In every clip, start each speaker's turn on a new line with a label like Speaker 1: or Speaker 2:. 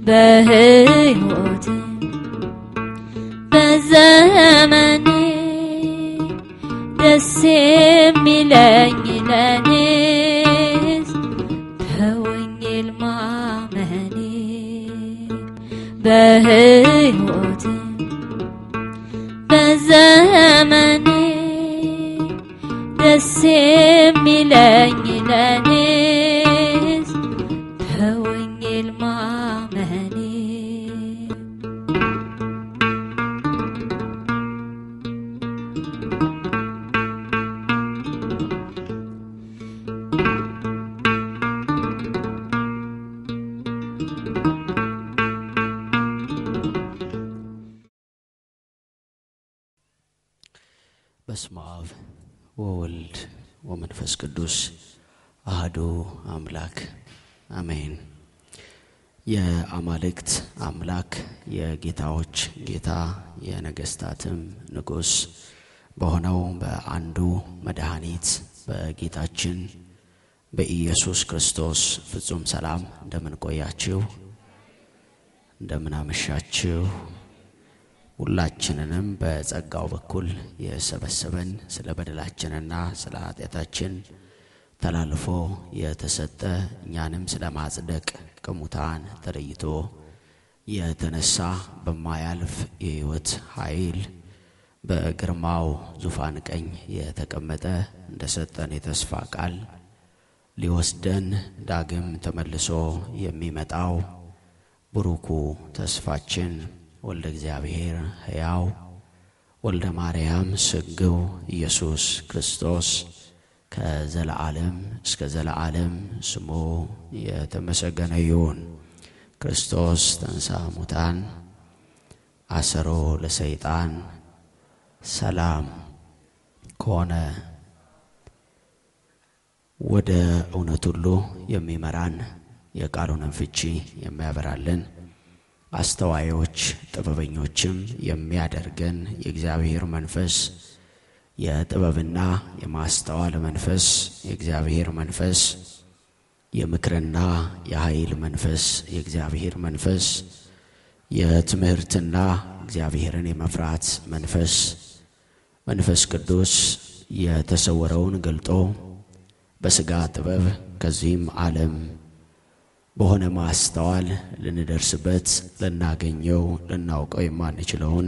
Speaker 1: በሕይወት በዘመኔ ደስ የሚለኝ ለኔስ በወንጌል ማመኔ በሕይወት በዘመኔ ደስ የሚለኝ ለኔስ በወንጌል ማመኔ
Speaker 2: በስመ አብ ወወልድ ወመንፈስ ቅዱስ አህዱ አምላክ አሜን። የአማልክት አምላክ የጌታዎች ጌታ የነገስታትም ንጉሥ በሆነው በአንዱ መድኃኒት በጌታችን በኢየሱስ ክርስቶስ ፍጹም ሰላም እንደምን ቆያችሁ? እንደምን አመሻችሁ? ሁላችንንም በጸጋው በኩል የሰበሰበን ስለ በደላችንና ስለ ኃጢአታችን ተላልፎ የተሰጠ እኛንም ስለ ማጽደቅ ከሙታን ተለይቶ የተነሳ በማያልፍ የሕይወት ኃይል በግርማው ዙፋን ቀኝ የተቀመጠ እንደ ሰጠን የተስፋ ቃል ሊወስደን ዳግም ተመልሶ የሚመጣው ብሩኩ ተስፋችን ወልደ እግዚአብሔር ሕያው ወልደ ማርያም ስግው ኢየሱስ ክርስቶስ ከዘለዓለም እስከ ዘለዓለም ስሙ የተመሰገነ ይሁን። ክርስቶስ ተንሳ ሙታን አሰሮ ለሰይጣን ሰላም ከሆነ ወደ እውነት ሁሉ የሚመራን የቃሉንም ፍቺ የሚያበራልን አስተዋዮች ጥበበኞችም የሚያደርገን የእግዚአብሔር መንፈስ የጥበብና የማስተዋል መንፈስ የእግዚአብሔር መንፈስ የምክርና የኃይል መንፈስ የእግዚአብሔር መንፈስ የትምህርትና እግዚአብሔርን የመፍራት መንፈስ መንፈስ ቅዱስ የተሰወረውን ገልጦ በሥጋ ጥበብ ከዚህም ዓለም በሆነ ማስተዋል ልንደርስበት ልናገኘው ልናውቀው የማንችለውን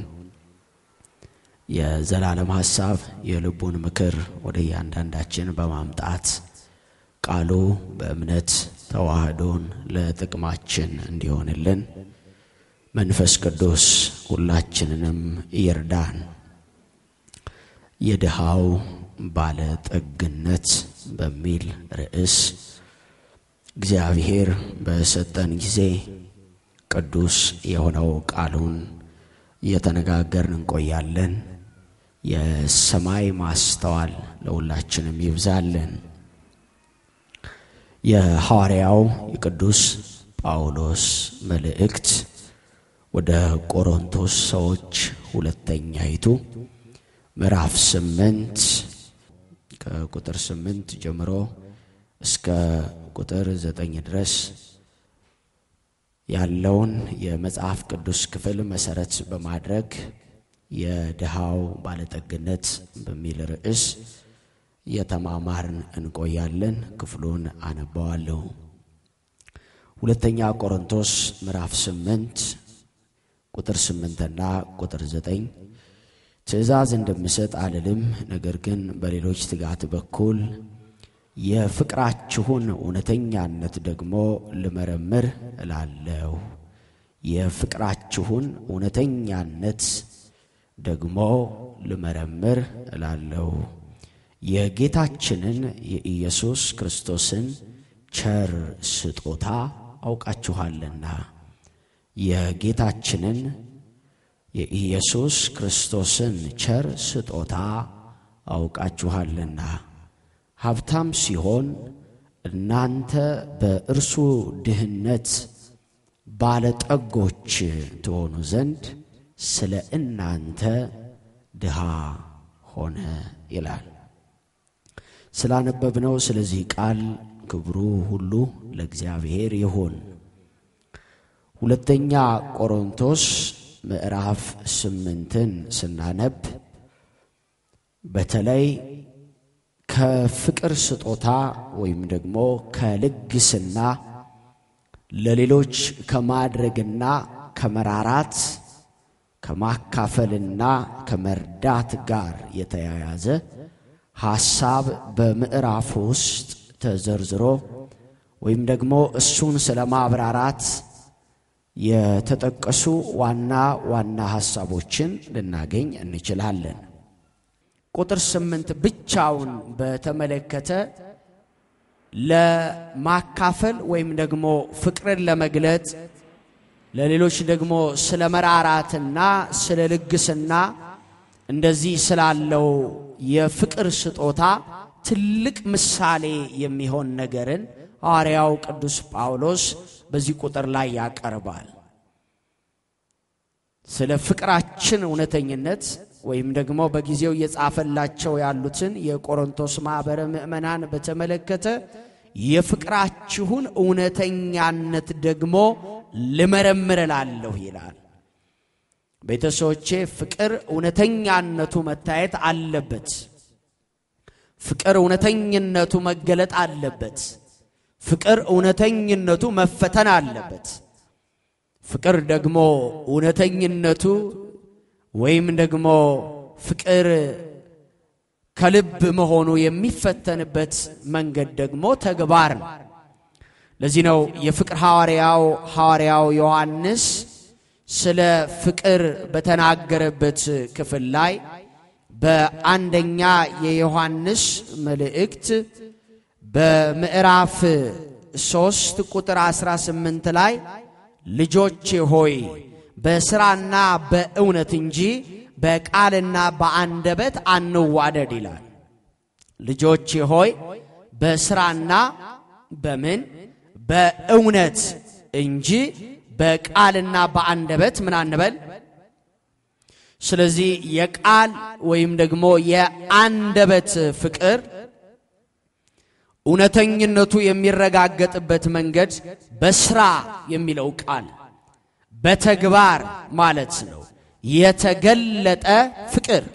Speaker 2: የዘላለም ሐሳብ የልቡን ምክር ወደ እያንዳንዳችን በማምጣት ቃሉ በእምነት ተዋህዶን ለጥቅማችን እንዲሆንልን መንፈስ ቅዱስ ሁላችንንም ይርዳን። የድሃው ባለ ጠግነት በሚል ርዕስ እግዚአብሔር በሰጠን ጊዜ ቅዱስ የሆነው ቃሉን እየተነጋገርን እንቆያለን። የሰማይ ማስተዋል ለሁላችንም ይብዛልን። የሐዋርያው የቅዱስ ጳውሎስ መልእክት ወደ ቆሮንቶስ ሰዎች ሁለተኛይቱ ምዕራፍ ስምንት ከቁጥር ስምንት ጀምሮ እስከ ቁጥር ዘጠኝ ድረስ ያለውን የመጽሐፍ ቅዱስ ክፍል መሰረት በማድረግ የድሃው ባለጠግነት በሚል ርዕስ የተማማርን እንቆያለን። ክፍሉን አነባዋለሁ። ሁለተኛ ቆሮንቶስ ምዕራፍ ስምንት ቁጥር ስምንትና ቁጥር ዘጠኝ ትእዛዝ እንደምሰጥ አልልም፣ ነገር ግን በሌሎች ትጋት በኩል የፍቅራችሁን እውነተኛነት ደግሞ ልመረምር እላለሁ። የፍቅራችሁን እውነተኛነት ደግሞ ልመረምር እላለሁ። የጌታችንን የኢየሱስ ክርስቶስን ቸር ስጦታ አውቃችኋልና የጌታችንን የኢየሱስ ክርስቶስን ቸር ስጦታ አውቃችኋልና ሀብታም ሲሆን እናንተ በእርሱ ድህነት ባለጠጎች ትሆኑ ዘንድ ስለ እናንተ ድሃ ሆነ ይላል። ስላነበብነው ስለዚህ ቃል ክብሩ ሁሉ ለእግዚአብሔር ይሁን። ሁለተኛ ቆሮንቶስ ምዕራፍ ስምንትን ስናነብ በተለይ ከፍቅር ስጦታ ወይም ደግሞ ከልግስና ለሌሎች ከማድረግና ከመራራት ከማካፈልና ከመርዳት ጋር የተያያዘ ሐሳብ በምዕራፍ ውስጥ ተዘርዝሮ ወይም ደግሞ እሱን ስለ ማብራራት የተጠቀሱ ዋና ዋና ሐሳቦችን ልናገኝ እንችላለን። ቁጥር ስምንት ብቻውን በተመለከተ ለማካፈል ወይም ደግሞ ፍቅርን ለመግለጥ ለሌሎች ደግሞ ስለ መራራትና ስለ ልግስና እንደዚህ ስላለው የፍቅር ስጦታ ትልቅ ምሳሌ የሚሆን ነገርን ሐዋርያው ቅዱስ ጳውሎስ በዚህ ቁጥር ላይ ያቀርባል። ስለ ፍቅራችን እውነተኝነት ወይም ደግሞ በጊዜው እየጻፈላቸው ያሉትን የቆሮንቶስ ማኅበረ ምዕመናን በተመለከተ የፍቅራችሁን እውነተኛነት ደግሞ ልመረምር እላለሁ ይላል። ቤተሰቦቼ ፍቅር እውነተኛነቱ መታየት አለበት። ፍቅር እውነተኝነቱ መገለጥ አለበት። ፍቅር እውነተኝነቱ መፈተን አለበት። ፍቅር ደግሞ እውነተኝነቱ ወይም ደግሞ ፍቅር ከልብ መሆኑ የሚፈተንበት መንገድ ደግሞ ተግባር ነው። ለዚህ ነው የፍቅር ሐዋርያው ሐዋርያው ዮሐንስ ስለ ፍቅር በተናገረበት ክፍል ላይ በአንደኛ የዮሐንስ መልእክት በምዕራፍ ሶስት ቁጥር 18 ላይ ልጆቼ ሆይ በሥራና በእውነት እንጂ በቃልና በአንደበት አንዋደድ ይላል። ልጆቼ ሆይ በሥራና በምን በእውነት እንጂ በቃልና በአንደበት ምን አንበል። ስለዚህ የቃል ወይም ደግሞ የአንደበት ፍቅር እውነተኝነቱ የሚረጋገጥበት መንገድ በስራ የሚለው ቃል በተግባር ማለት ነው። የተገለጠ ፍቅር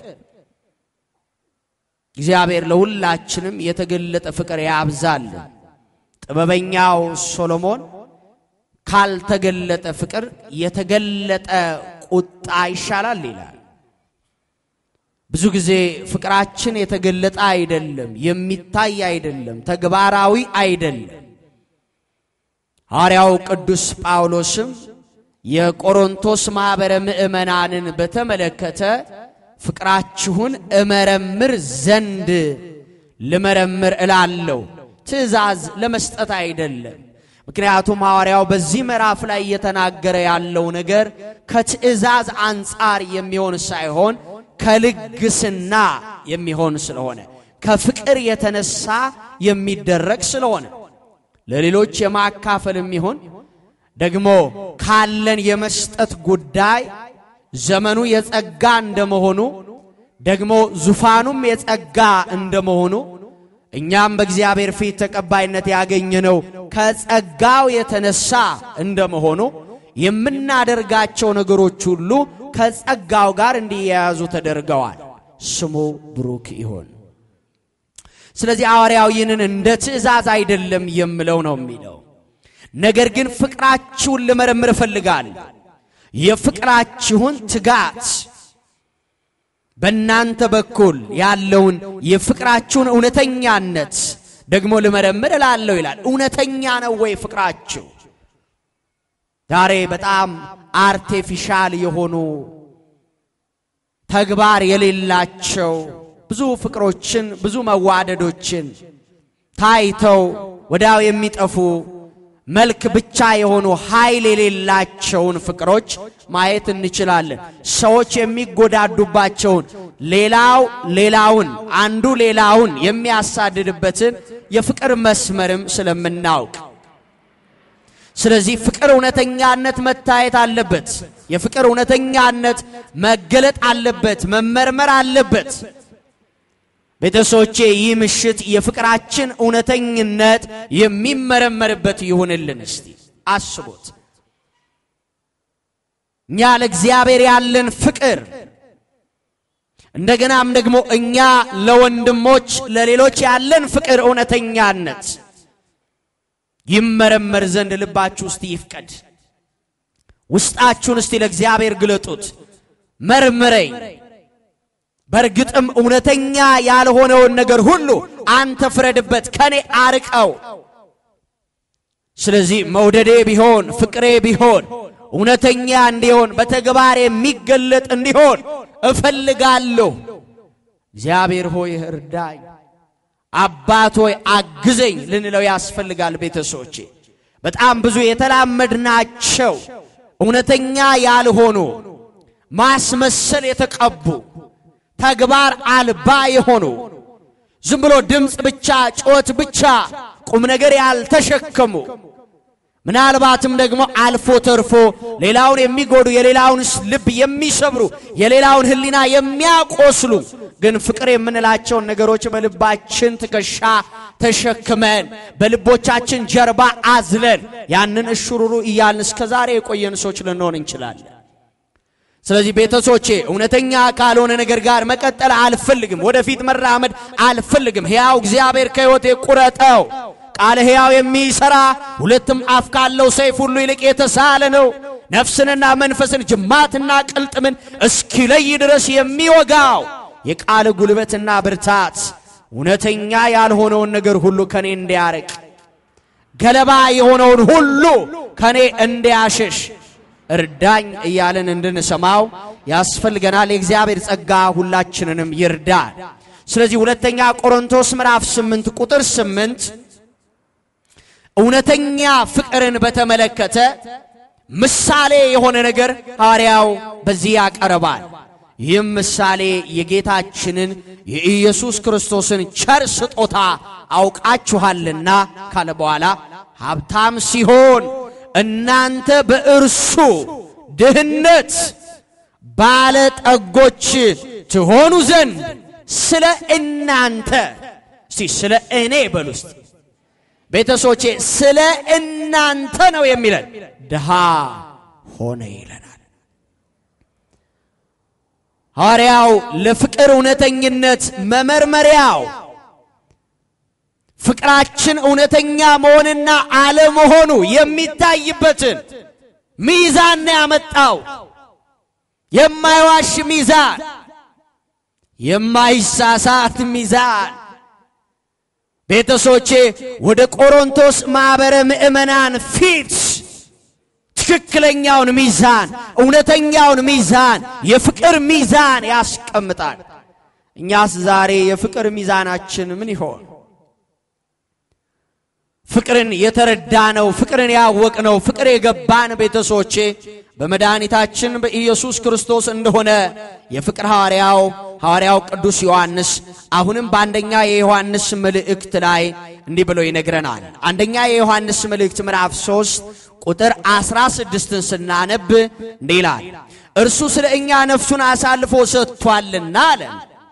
Speaker 2: እግዚአብሔር ለሁላችንም የተገለጠ ፍቅር ያብዛልን። ጥበበኛው ሶሎሞን ካልተገለጠ ፍቅር የተገለጠ ቁጣ ይሻላል ይላል። ብዙ ጊዜ ፍቅራችን የተገለጠ አይደለም፣ የሚታይ አይደለም፣ ተግባራዊ አይደለም። ሐዋርያው ቅዱስ ጳውሎስም የቆሮንቶስ ማኅበረ ምዕመናንን በተመለከተ ፍቅራችሁን እመረምር ዘንድ ልመረምር እላለሁ፣ ትእዛዝ ለመስጠት አይደለም። ምክንያቱም ሐዋርያው በዚህ ምዕራፍ ላይ እየተናገረ ያለው ነገር ከትእዛዝ አንጻር የሚሆን ሳይሆን ከልግስና የሚሆን ስለሆነ ከፍቅር የተነሳ የሚደረግ ስለሆነ ለሌሎች የማካፈል የሚሆን ደግሞ ካለን የመስጠት ጉዳይ ዘመኑ የጸጋ እንደመሆኑ ደግሞ ዙፋኑም የጸጋ እንደመሆኑ እኛም በእግዚአብሔር ፊት ተቀባይነት ያገኘነው ከጸጋው የተነሳ እንደመሆኑ የምናደርጋቸው ነገሮች ሁሉ ከጸጋው ጋር እንዲያያዙ ተደርገዋል። ስሙ ብሩክ ይሁን። ስለዚህ ሐዋርያው ይህንን እንደ ትእዛዝ አይደለም የምለው ነው የሚለው ነገር ግን ፍቅራችሁን ልመረምር እፈልጋለሁ። የፍቅራችሁን ትጋት በእናንተ በኩል ያለውን የፍቅራችሁን እውነተኛነት ደግሞ ልመረምር እላለሁ ይላል። እውነተኛ ነው ወይ ፍቅራችሁ? ዛሬ በጣም አርቴፊሻል የሆኑ ተግባር የሌላቸው ብዙ ፍቅሮችን ብዙ መዋደዶችን ታይተው ወዲያው የሚጠፉ መልክ ብቻ የሆኑ ኃይል የሌላቸውን ፍቅሮች ማየት እንችላለን። ሰዎች የሚጎዳዱባቸውን፣ ሌላው ሌላውን፣ አንዱ ሌላውን የሚያሳድድበትን የፍቅር መስመርም ስለምናውቅ ስለዚህ ፍቅር እውነተኛነት መታየት አለበት። የፍቅር እውነተኛነት መገለጥ አለበት፣ መመርመር አለበት። ቤተሰቦቼ ይህ ምሽት የፍቅራችን እውነተኝነት የሚመረመርበት ይሁንልን። እስቲ አስቡት። እኛ ለእግዚአብሔር ያለን ፍቅር እንደገናም ደግሞ እኛ ለወንድሞች ለሌሎች ያለን ፍቅር እውነተኛነት ይመረመር ዘንድ ልባችሁ ውስጥ ይፍቀድ። ውስጣችሁን እስቲ ለእግዚአብሔር ግለጡት። መርምረኝ፣ በእርግጥም እውነተኛ ያልሆነውን ነገር ሁሉ አንተ ፍረድበት፣ ከኔ አርቀው። ስለዚህ መውደዴ ቢሆን ፍቅሬ ቢሆን እውነተኛ እንዲሆን በተግባር የሚገለጥ እንዲሆን እፈልጋለሁ። እግዚአብሔር ሆይ እርዳኝ፣ አባት ሆይ አግዘኝ ልንለው ያስፈልጋል። ቤተሰቦቼ በጣም ብዙ የተላመድናቸው እውነተኛ ያልሆኑ ማስመሰል የተቀቡ ተግባር አልባ የሆኑ ዝም ብሎ ድምፅ ብቻ ጩኸት ብቻ ቁም ነገር ያልተሸከሙ ምናልባትም ደግሞ አልፎ ተርፎ ሌላውን የሚጎዱ የሌላውን ልብ የሚሰብሩ የሌላውን ሕሊና የሚያቆስሉ ግን ፍቅር የምንላቸውን ነገሮች በልባችን ትከሻ ተሸክመን በልቦቻችን ጀርባ አዝለን ያንን እሽሩሩ እያልን እስከ ዛሬ የቆየን ሰዎች ልንሆን እንችላለን። ስለዚህ ቤተሰቦቼ እውነተኛ ካልሆነ ነገር ጋር መቀጠል አልፈልግም። ወደፊት መራመድ አልፈልግም። ሕያው እግዚአብሔር ከሕይወቴ ቁረጠው። ቃለ ሕያው የሚሰራ ሁለትም አፍ ካለው ሰይፍ ሁሉ ይልቅ የተሳለ ነው፣ ነፍስንና መንፈስን ጅማትና ቅልጥምን እስኪለይ ድረስ የሚወጋው የቃል ጉልበትና ብርታት እውነተኛ ያልሆነውን ነገር ሁሉ ከኔ እንዲያርቅ ገለባ የሆነውን ሁሉ ከኔ እንዲያሸሽ እርዳኝ እያለን እንድንሰማው ያስፈልገናል። የእግዚአብሔር ጸጋ ሁላችንንም ይርዳል። ስለዚህ ሁለተኛ ቆሮንቶስ ምዕራፍ ስምንት ቁጥር ስምንት እውነተኛ ፍቅርን በተመለከተ ምሳሌ የሆነ ነገር ሐዋርያው በዚህ ያቀርባል። ይህም ምሳሌ የጌታችንን የኢየሱስ ክርስቶስን ቸር ስጦታ አውቃችኋልና ካለ በኋላ ሀብታም ሲሆን እናንተ በእርሱ ድህነት ባለጠጎች ትሆኑ ዘንድ ስለ እናንተ እስቲ ስለ እኔ በሉ ውስጥ ቤተሰቦቼ ስለ እናንተ ነው የሚለን ድሃ ሆነ ይለናል። ሐዋርያው ለፍቅር እውነተኝነት መመርመሪያው ፍቅራችን እውነተኛ መሆንና አለመሆኑ የሚታይበትን ሚዛን ነው ያመጣው። የማይዋሽ ሚዛን፣ የማይሳሳት ሚዛን። ቤተሰቦቼ ወደ ቆሮንቶስ ማኅበረ ምእመናን ፊት ትክክለኛውን ሚዛን፣ እውነተኛውን ሚዛን፣ የፍቅር ሚዛን ያስቀምጣል። እኛስ ዛሬ የፍቅር ሚዛናችን ምን ይሆን? ፍቅርን የተረዳነው ፍቅርን ያወቅነው ፍቅር የገባን ቤተሰቦቼ በመድኃኒታችን በኢየሱስ ክርስቶስ እንደሆነ የፍቅር ሐዋርያው ሐዋርያው ቅዱስ ዮሐንስ አሁንም በአንደኛ የዮሐንስ መልእክት ላይ እንዲህ ብሎ ይነግረናል። አንደኛ የዮሐንስ መልእክት ምዕራፍ 3 ቁጥር 16ን ስናነብ እንዲህ ይላል፣ እርሱ ስለ እኛ ነፍሱን አሳልፎ ሰጥቷልና አለን።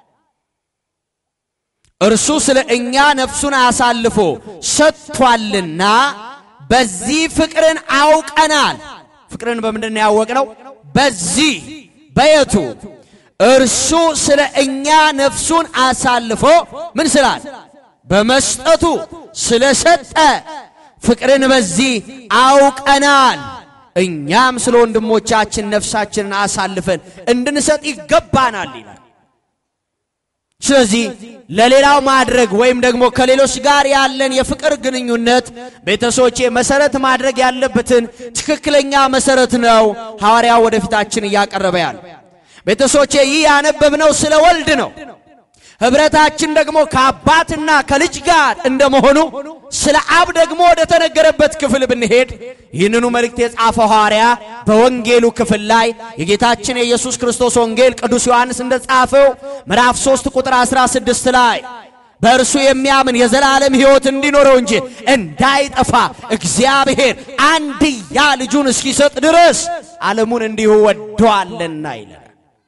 Speaker 2: እርሱ ስለ እኛ ነፍሱን አሳልፎ ሰጥቷልና በዚህ ፍቅርን አውቀናል። ፍቅርን በምንድን ነው ያወቅነው? በዚህ በየቱ እርሱ ስለ እኛ ነፍሱን አሳልፎ ምን ስላል በመስጠቱ ስለሰጠ ፍቅርን በዚህ አውቀናል። እኛም ስለ ወንድሞቻችን ነፍሳችንን አሳልፈን እንድንሰጥ ይገባናል ይላል። ስለዚህ ለሌላው ማድረግ ወይም ደግሞ ከሌሎች ጋር ያለን የፍቅር ግንኙነት ቤተሰቦቼ መሰረት ማድረግ ያለበትን ትክክለኛ መሰረት ነው ሐዋርያው ወደፊታችን እያቀረበ ያለ። ቤተሰቦቼ ይህ ያነበብነው ስለ ወልድ ነው። ኅብረታችን ደግሞ ከአባትና ከልጅ ጋር እንደመሆኑ ስለ አብ ደግሞ ወደ ተነገረበት ክፍል ብንሄድ ይህንኑ መልእክት የጻፈው ሐዋርያ በወንጌሉ ክፍል ላይ የጌታችን የኢየሱስ ክርስቶስ ወንጌል ቅዱስ ዮሐንስ እንደጻፈው ምዕራፍ 3 ቁጥር 16 ላይ በእርሱ የሚያምን የዘላለም ሕይወት እንዲኖረው እንጂ እንዳይጠፋ እግዚአብሔር አንድያ ልጁን እስኪሰጥ ድረስ ዓለሙን እንዲሁ ወዶአልና ይላል።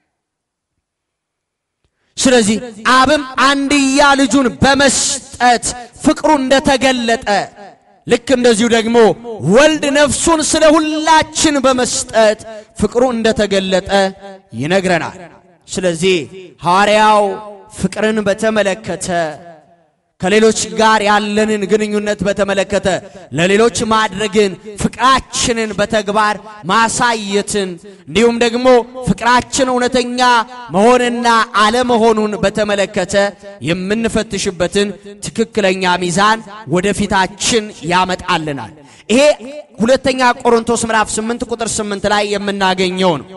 Speaker 2: ስለዚህ አብም አንድያ ልጁን በመስጠት ፍቅሩ እንደተገለጠ ልክ እንደዚሁ ደግሞ ወልድ ነፍሱን ስለ ሁላችን በመስጠት ፍቅሩ እንደተገለጠ ይነግረናል። ስለዚህ ሐዋርያው ፍቅርን በተመለከተ ከሌሎች ጋር ያለንን ግንኙነት በተመለከተ ለሌሎች ማድረግን፣ ፍቅራችንን በተግባር ማሳየትን እንዲሁም ደግሞ ፍቅራችን እውነተኛ መሆንና አለመሆኑን በተመለከተ የምንፈትሽበትን ትክክለኛ ሚዛን ወደፊታችን ያመጣልናል። ይሄ ሁለተኛ ቆሮንቶስ ምዕራፍ 8 ቁጥር 8 ላይ የምናገኘው ነው።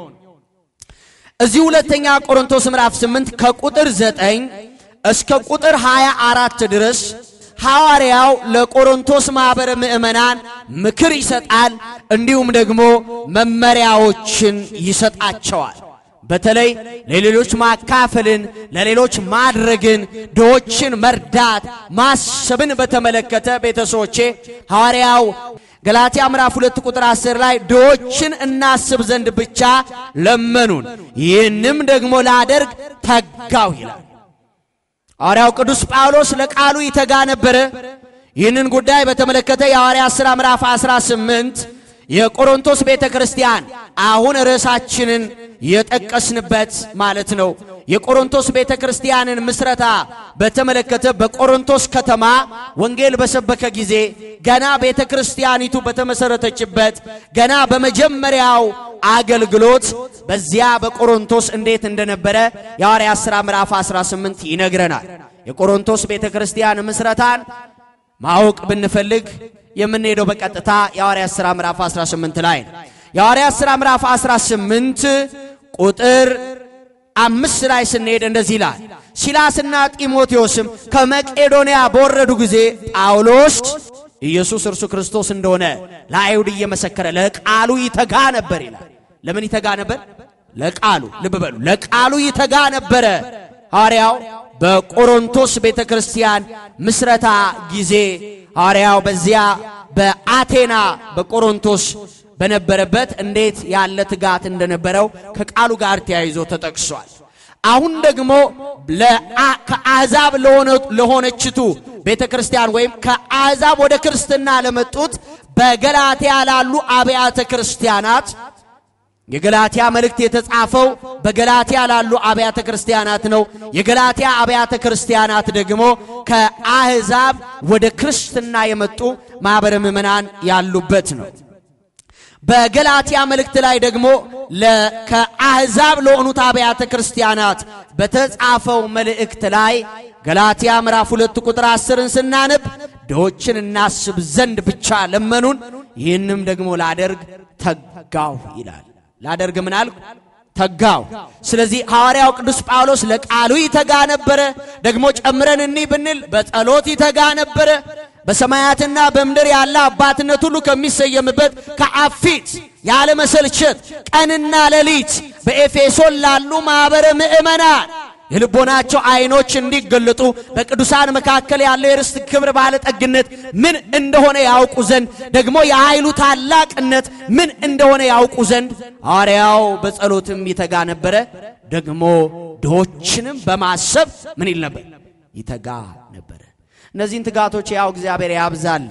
Speaker 2: እዚህ ሁለተኛ ቆሮንቶስ ምዕራፍ 8 ከቁጥር 9 እስከ ቁጥር 24 ድረስ ሐዋርያው ለቆሮንቶስ ማኅበረ ምዕመናን ምክር ይሰጣል፣ እንዲሁም ደግሞ መመሪያዎችን ይሰጣቸዋል። በተለይ ለሌሎች ማካፈልን፣ ለሌሎች ማድረግን፣ ድሆችን መርዳት፣ ማሰብን በተመለከተ ቤተሰቦቼ ሐዋርያው ገላትያ ምዕራፍ ሁለት ቁጥር 10 ላይ ድሆችን እናስብ ዘንድ ብቻ ለመኑን፣ ይህንም ደግሞ ላደርግ ተጋው ይላል። ሐዋርያው ቅዱስ ጳውሎስ ለቃሉ ይተጋ ነበረ። ይህንን ጉዳይ በተመለከተ የሐዋርያት ሥራ ምዕራፍ 18 የቆሮንቶስ ቤተ ክርስቲያን አሁን ርዕሳችንን የጠቀስንበት ማለት ነው። የቆሮንቶስ ቤተ ክርስቲያንን ምስረታ በተመለከተ በቆሮንቶስ ከተማ ወንጌል በሰበከ ጊዜ ገና ቤተ ክርስቲያኒቱ በተመሰረተችበት ገና በመጀመሪያው አገልግሎት በዚያ በቆሮንቶስ እንዴት እንደነበረ የሐዋርያት ሥራ ምዕራፍ 18 ይነግረናል። የቆሮንቶስ ቤተ ክርስቲያን ምስረታን ማወቅ ብንፈልግ የምንሄደው በቀጥታ የሐዋርያት ሥራ ምዕራፍ 18 ላይ ነው። የሐዋርያት ሥራ ምዕራፍ 18 ቁጥር አምስት ላይ ስንሄድ እንደዚህ ይላል። ሲላስና ጢሞቴዎስም ከመቄዶንያ በወረዱ ጊዜ ጳውሎስ ኢየሱስ እርሱ ክርስቶስ እንደሆነ ለአይሁድ እየመሰከረ ለቃሉ ይተጋ ነበር ይላል። ለምን ይተጋ ነበር? ለቃሉ ልብ በሉ፣ ለቃሉ ይተጋ ነበረ። ሐዋርያው በቆሮንቶስ ቤተ ክርስቲያን ምስረታ ጊዜ ሐዋርያው በዚያ በአቴና በቆሮንቶስ በነበረበት እንዴት ያለ ትጋት እንደነበረው ከቃሉ ጋር ተያይዞ ተጠቅሷል። አሁን ደግሞ ከአሕዛብ ለሆነችቱ ቤተ ክርስቲያን ወይም ከአሕዛብ ወደ ክርስትና ለመጡት በገላትያ ላሉ አብያተ ክርስቲያናት የገላትያ መልእክት የተጻፈው በገላትያ ላሉ አብያተ ክርስቲያናት ነው። የገላትያ አብያተ ክርስቲያናት ደግሞ ከአሕዛብ ወደ ክርስትና የመጡ ማኅበረ ምዕመናን ያሉበት ነው። በገላትያ መልእክት ላይ ደግሞ ከአሕዛብ ለሆኑት አብያተ ክርስቲያናት በተጻፈው መልእክት ላይ ገላትያ ምዕራፍ ሁለት ቁጥር አስርን ስናነብ ድሆችን እናስብ ዘንድ ብቻ ለመኑን፣ ይህንም ደግሞ ላደርግ ተጋው ይላል። ላደርግ ምን አልኩ? ተጋው። ስለዚህ ሐዋርያው ቅዱስ ጳውሎስ ለቃሉ ይተጋ ነበረ። ደግሞ ጨምረን እኒ ብንል በጸሎት ይተጋ ነበረ። በሰማያትና በምድር ያለ አባትነት ሁሉ ከሚሰየምበት ከአብ ፊት ያለ መሰልቸት ቀንና ሌሊት በኤፌሶን ላሉ ማኅበረ ምዕመናን የልቦናቸው አይኖች እንዲገለጡ በቅዱሳን መካከል ያለው የርስት ክብር ባለጠግነት ምን እንደሆነ ያውቁ ዘንድ ደግሞ የኃይሉ ታላቅነት ምን እንደሆነ ያውቁ ዘንድ ሐዋርያው በጸሎትም ይተጋ ነበረ። ደግሞ ድሆችንም በማሰብ ምን ይል ነበር? ይተጋ ነበረ። እነዚህን ትጋቶች ያው እግዚአብሔር ያብዛል።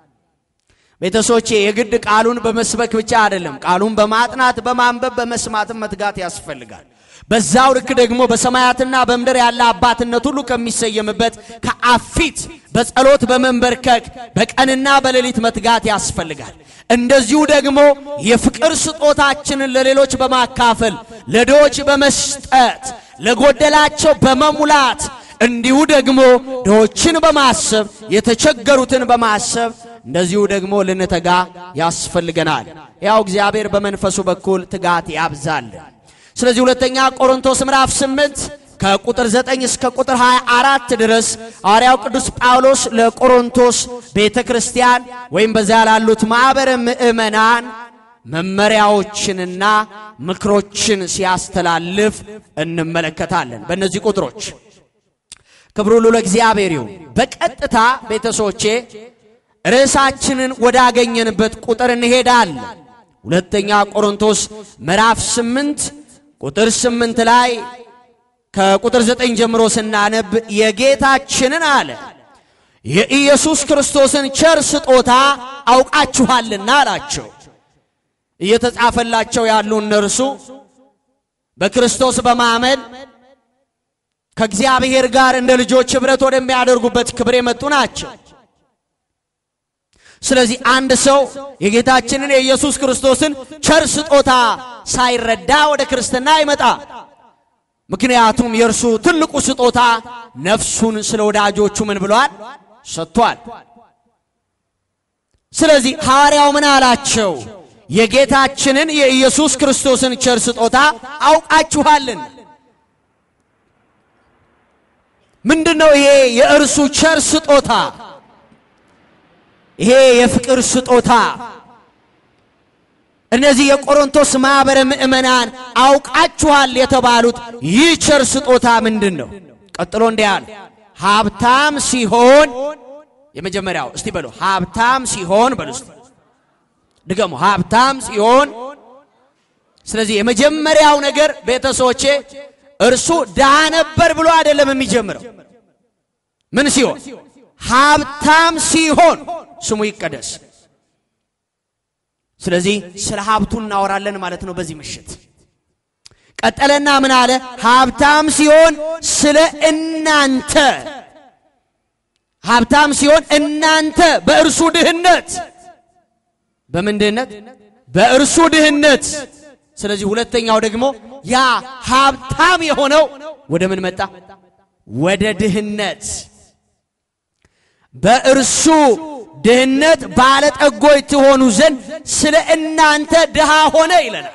Speaker 2: ቤተሰቦቼ የግድ ቃሉን በመስበክ ብቻ አይደለም። ቃሉን በማጥናት በማንበብ በመስማትም መትጋት ያስፈልጋል። በዛው ልክ ደግሞ በሰማያትና በምድር ያለ አባትነት ሁሉ ከሚሰየምበት ከአብ ፊት በጸሎት በመንበርከክ በቀንና በሌሊት መትጋት ያስፈልጋል። እንደዚሁ ደግሞ የፍቅር ስጦታችንን ለሌሎች በማካፈል ለድሆች በመስጠት ለጎደላቸው በመሙላት እንዲሁ ደግሞ ድሆችን በማሰብ የተቸገሩትን በማሰብ እንደዚሁ ደግሞ ልንተጋ ያስፈልገናል። ያው እግዚአብሔር በመንፈሱ በኩል ትጋት ያብዛል። ስለዚህ ሁለተኛ ቆሮንቶስ ምዕራፍ 8 ከቁጥር 9 እስከ ቁጥር 24 ድረስ ሐዋርያው ቅዱስ ጳውሎስ ለቆሮንቶስ ቤተ ክርስቲያን ወይም በዚያ ላሉት ማኅበረ ምዕመናን መመሪያዎችንና ምክሮችን ሲያስተላልፍ እንመለከታለን። በእነዚህ ቁጥሮች ክብሩ ሁሉ ለእግዚአብሔር ይሁን። በቀጥታ ቤተሰቦቼ ርዕሳችንን ወዳገኘንበት ቁጥር እንሄዳለን። ሁለተኛ ቆሮንቶስ ምዕራፍ ስምንት ቁጥር ስምንት ላይ ከቁጥር ዘጠኝ ጀምሮ ስናነብ የጌታችንን አለ የኢየሱስ ክርስቶስን ቸር ስጦታ አውቃችኋልና አላቸው። እየተጻፈላቸው ያሉ እነርሱ በክርስቶስ በማመን ከእግዚአብሔር ጋር እንደ ልጆች ኅብረት ወደሚያደርጉበት ክብር የመጡ ናቸው። ስለዚህ አንድ ሰው የጌታችንን የኢየሱስ ክርስቶስን ቸር ስጦታ ሳይረዳ ወደ ክርስትና አይመጣ። ምክንያቱም የእርሱ ትልቁ ስጦታ ነፍሱን ስለ ወዳጆቹ ምን ብሏል? ሰጥቷል። ስለዚህ ሐዋርያው ምን አላቸው? የጌታችንን የኢየሱስ ክርስቶስን ቸር ስጦታ አውቃችኋልን። ምንድነው ይሄ የእርሱ ቸር ስጦታ? ይሄ የፍቅር ስጦታ እነዚህ የቆሮንቶስ ማኅበረ ምእመናን አውቃችኋል የተባሉት ይህ ቸር ስጦታ ምንድን ነው? ቀጥሎ እንዲህ አለ፣ ሀብታም ሲሆን የመጀመሪያው እስቲ በሉ ሀብታም ሲሆን በሉ እስቲ ድገሙ፣ ሀብታም ሲሆን። ስለዚህ የመጀመሪያው ነገር ቤተሰቦቼ እርሱ ድሃ ነበር ብሎ አይደለም የሚጀምረው። ምን ሲሆን? ሀብታም ሲሆን ስሙ ይቀደስ። ስለዚህ ስለ ሀብቱ እናወራለን ማለት ነው በዚህ ምሽት። ቀጠለና ምን አለ? ሀብታም ሲሆን ስለ እናንተ ሀብታም ሲሆን እናንተ በእርሱ ድህነት በምን ድህነት? በእርሱ ድህነት። ስለዚህ ሁለተኛው ደግሞ ያ ሀብታም የሆነው ወደ ምን መጣ? ወደ ድህነት። በእርሱ ድህነት ባለጠጎች ትሆኑ ዘንድ ስለ እናንተ ድሃ ሆነ ይለናል።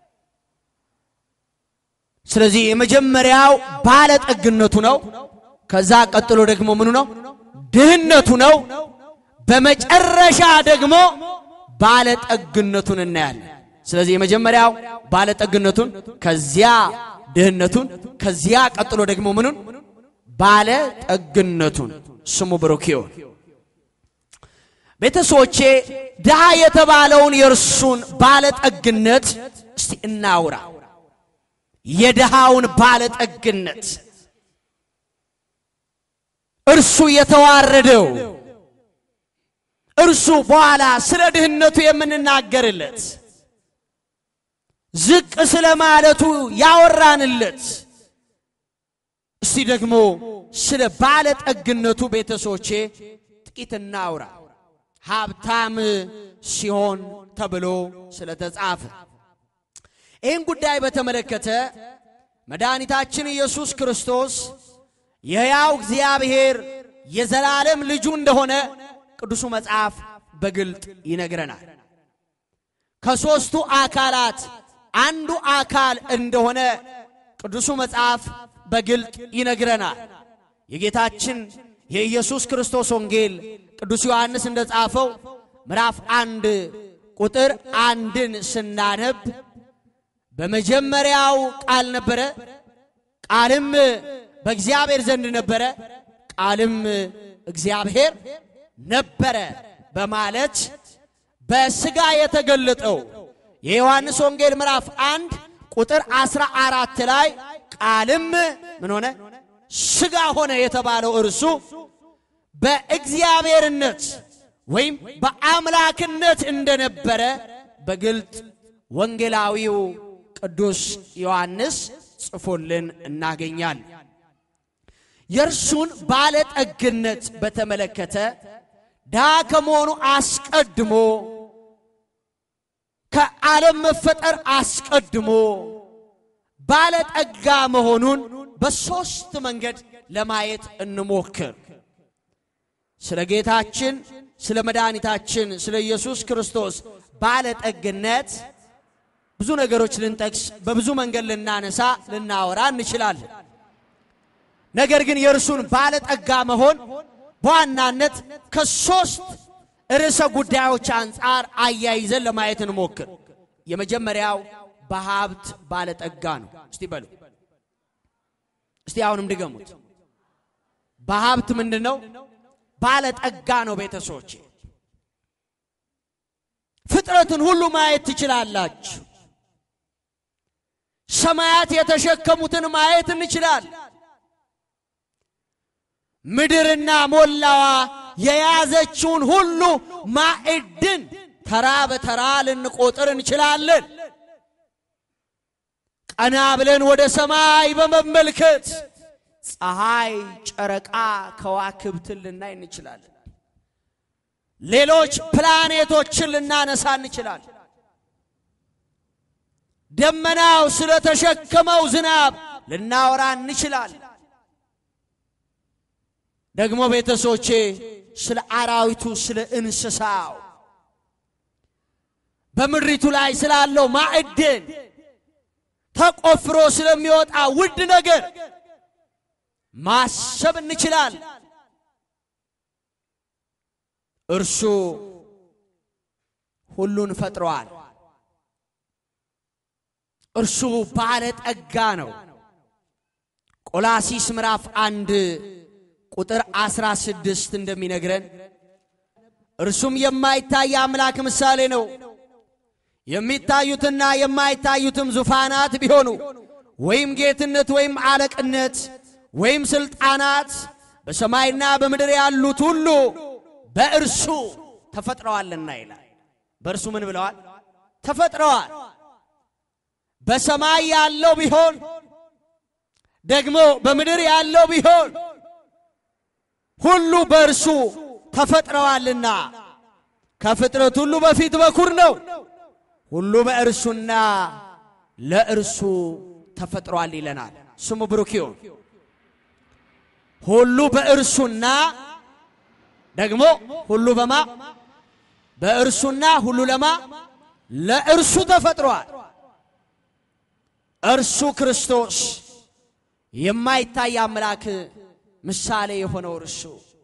Speaker 2: ስለዚህ የመጀመሪያው ባለጠግነቱ ነው። ከዛ ቀጥሎ ደግሞ ምኑ ነው? ድህነቱ ነው። በመጨረሻ ደግሞ ባለጠግነቱን እናያለን። ስለዚህ የመጀመሪያው ባለጠግነቱን፣ ከዚያ ድህነቱን፣ ከዚያ ቀጥሎ ደግሞ ምኑን? ባለጠግነቱን። ስሙ ብሩክ ይሁን። ቤተሰቦቼ ድሃ የተባለውን የእርሱን ባለጠግነት እስቲ እናውራ። የድሃውን ባለጠግነት እርሱ የተዋረደው እርሱ በኋላ ስለ ድህነቱ የምንናገርለት ዝቅ ስለ ማለቱ ያወራንለት እስቲ ደግሞ ስለ ባለጠግነቱ ቤተሰቦቼ ጥቂት እናውራ። ሀብታም ሲሆን ተብሎ ስለተጻፈ ይህን ጉዳይ በተመለከተ መድኃኒታችን ኢየሱስ ክርስቶስ የሕያው እግዚአብሔር የዘላለም ልጁ እንደሆነ ቅዱሱ መጽሐፍ በግልጥ ይነግረናል። ከሦስቱ አካላት አንዱ አካል እንደሆነ ቅዱሱ መጽሐፍ በግልጥ ይነግረናል። የጌታችን የኢየሱስ ክርስቶስ ወንጌል ቅዱስ ዮሐንስ እንደጻፈው ምዕራፍ አንድ ቁጥር አንድን ስናነብ በመጀመሪያው ቃል ነበረ፣ ቃልም በእግዚአብሔር ዘንድ ነበረ፣ ቃልም እግዚአብሔር ነበረ በማለት በሥጋ የተገለጠው የዮሐንስ ወንጌል ምዕራፍ አንድ ቁጥር አስራ አራት ላይ ቃልም ምን ሆነ? ሥጋ ሆነ የተባለው እርሱ በእግዚአብሔርነት ወይም በአምላክነት እንደነበረ በግልጥ ወንጌላዊው ቅዱስ ዮሐንስ ጽፎልን እናገኛል። የእርሱን ባለጠግነት በተመለከተ ድሃ ከመሆኑ አስቀድሞ ከዓለም መፈጠር አስቀድሞ ባለጠጋ መሆኑን በሦስት መንገድ ለማየት እንሞክር። ስለ ጌታችን ስለ መድኃኒታችን ስለ ኢየሱስ ክርስቶስ ባለጠግነት ብዙ ነገሮች ልንጠቅስ በብዙ መንገድ ልናነሳ ልናወራ እንችላለን። ነገር ግን የእርሱን ባለጠጋ መሆን በዋናነት ከሦስት ርዕሰ ጉዳዮች አንጻር አያይዘን ለማየት እንሞክር። የመጀመሪያው በሀብት ባለጠጋ ነው። እስቲ በሉ እስቲ አሁንም ድገሙት። በሀብት ምንድን ነው? ባለጠጋ ነው። ቤተሰቦቼ ፍጥረትን ሁሉ ማየት ትችላላችሁ። ሰማያት የተሸከሙትን ማየት እንችላለን። ምድርና ሞላዋ የያዘችውን ሁሉ ማዕድን ተራ በተራ ልንቆጥር እንችላለን። ቀና ብለን ወደ ሰማይ በመመልከት ፀሐይ፣ ጨረቃ፣ ከዋክብትን ልናይ እንችላለን። ሌሎች ፕላኔቶችን ልናነሳ እንችላለን። ደመናው ስለተሸከመው ዝናብ ልናወራ እንችላለን። ደግሞ ቤተሰቦቼ ስለ አራዊቱ፣ ስለ እንስሳው በምድሪቱ ላይ ስላለው ማዕድን ተቆፍሮ ስለሚወጣ ውድ ነገር ማሰብ እንችላለን። እርሱ ሁሉን ፈጥሯል። እርሱ ባለጠጋ ነው። ቆላሲስ ምዕራፍ አንድ ቁጥር አስራ ስድስት እንደሚነግረን እርሱም የማይታይ አምላክ ምሳሌ ነው። የሚታዩትና የማይታዩትም ዙፋናት ቢሆኑ ወይም ጌትነት ወይም አለቅነት ወይም ስልጣናት በሰማይና በምድር ያሉት ሁሉ በእርሱ ተፈጥረዋልና ይላል። በእርሱ ምን ብለዋል? ተፈጥረዋል። በሰማይ ያለው ቢሆን ደግሞ በምድር ያለው ቢሆን ሁሉ በእርሱ ተፈጥረዋልና ከፍጥረት ሁሉ በፊት በኩር ነው። ሁሉ በእርሱና ለእርሱ ተፈጥሯል ይለናል። ስሙ ብሩክ ይሁን። ሁሉ በእርሱና ደግሞ ሁሉ በማ በእርሱና ሁሉ ለማ ለእርሱ ተፈጥሯል። እርሱ ክርስቶስ የማይታይ አምላክ ምሳሌ የሆነው እርሱ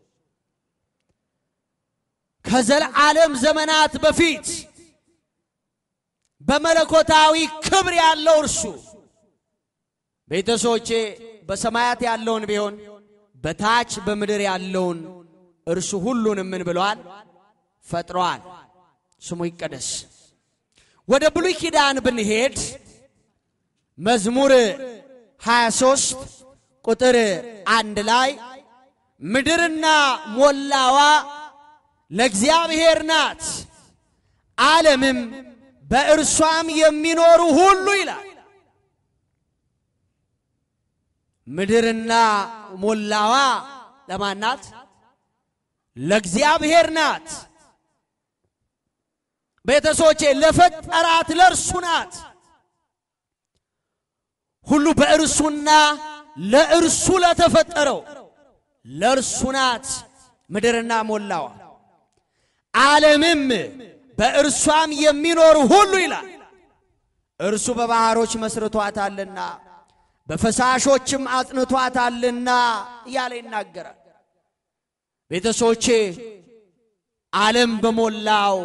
Speaker 2: ከዘለዓለም ዘመናት በፊት በመለኮታዊ ክብር ያለው እርሱ ቤተሰቦቼ በሰማያት ያለውን ቢሆን በታች በምድር ያለውን እርሱ ሁሉንም ምን ብለዋል? ፈጥሯል። ስሙ ይቀደስ። ወደ ብሉይ ኪዳን ብንሄድ መዝሙር 23 ቁጥር አንድ ላይ ምድርና ሞላዋ ለእግዚአብሔር ናት፣ ዓለምም በእርሷም የሚኖሩ ሁሉ ይላል። ምድርና ሞላዋ ለማን ናት? ለእግዚአብሔር ናት። ቤተሰቦቼ ለፈጠራት ለእርሱ ናት። ሁሉ በእርሱና ለእርሱ ለተፈጠረው ለእርሱ ናት ምድርና ሞላዋ ዓለምም በእርሷም የሚኖሩ ሁሉ ይላል። እርሱ በባሕሮች መስርቷታልና በፈሳሾችም አጽንቷታልና እያለ ይናገራል። ቤተሰቦቼ ዓለም በሞላው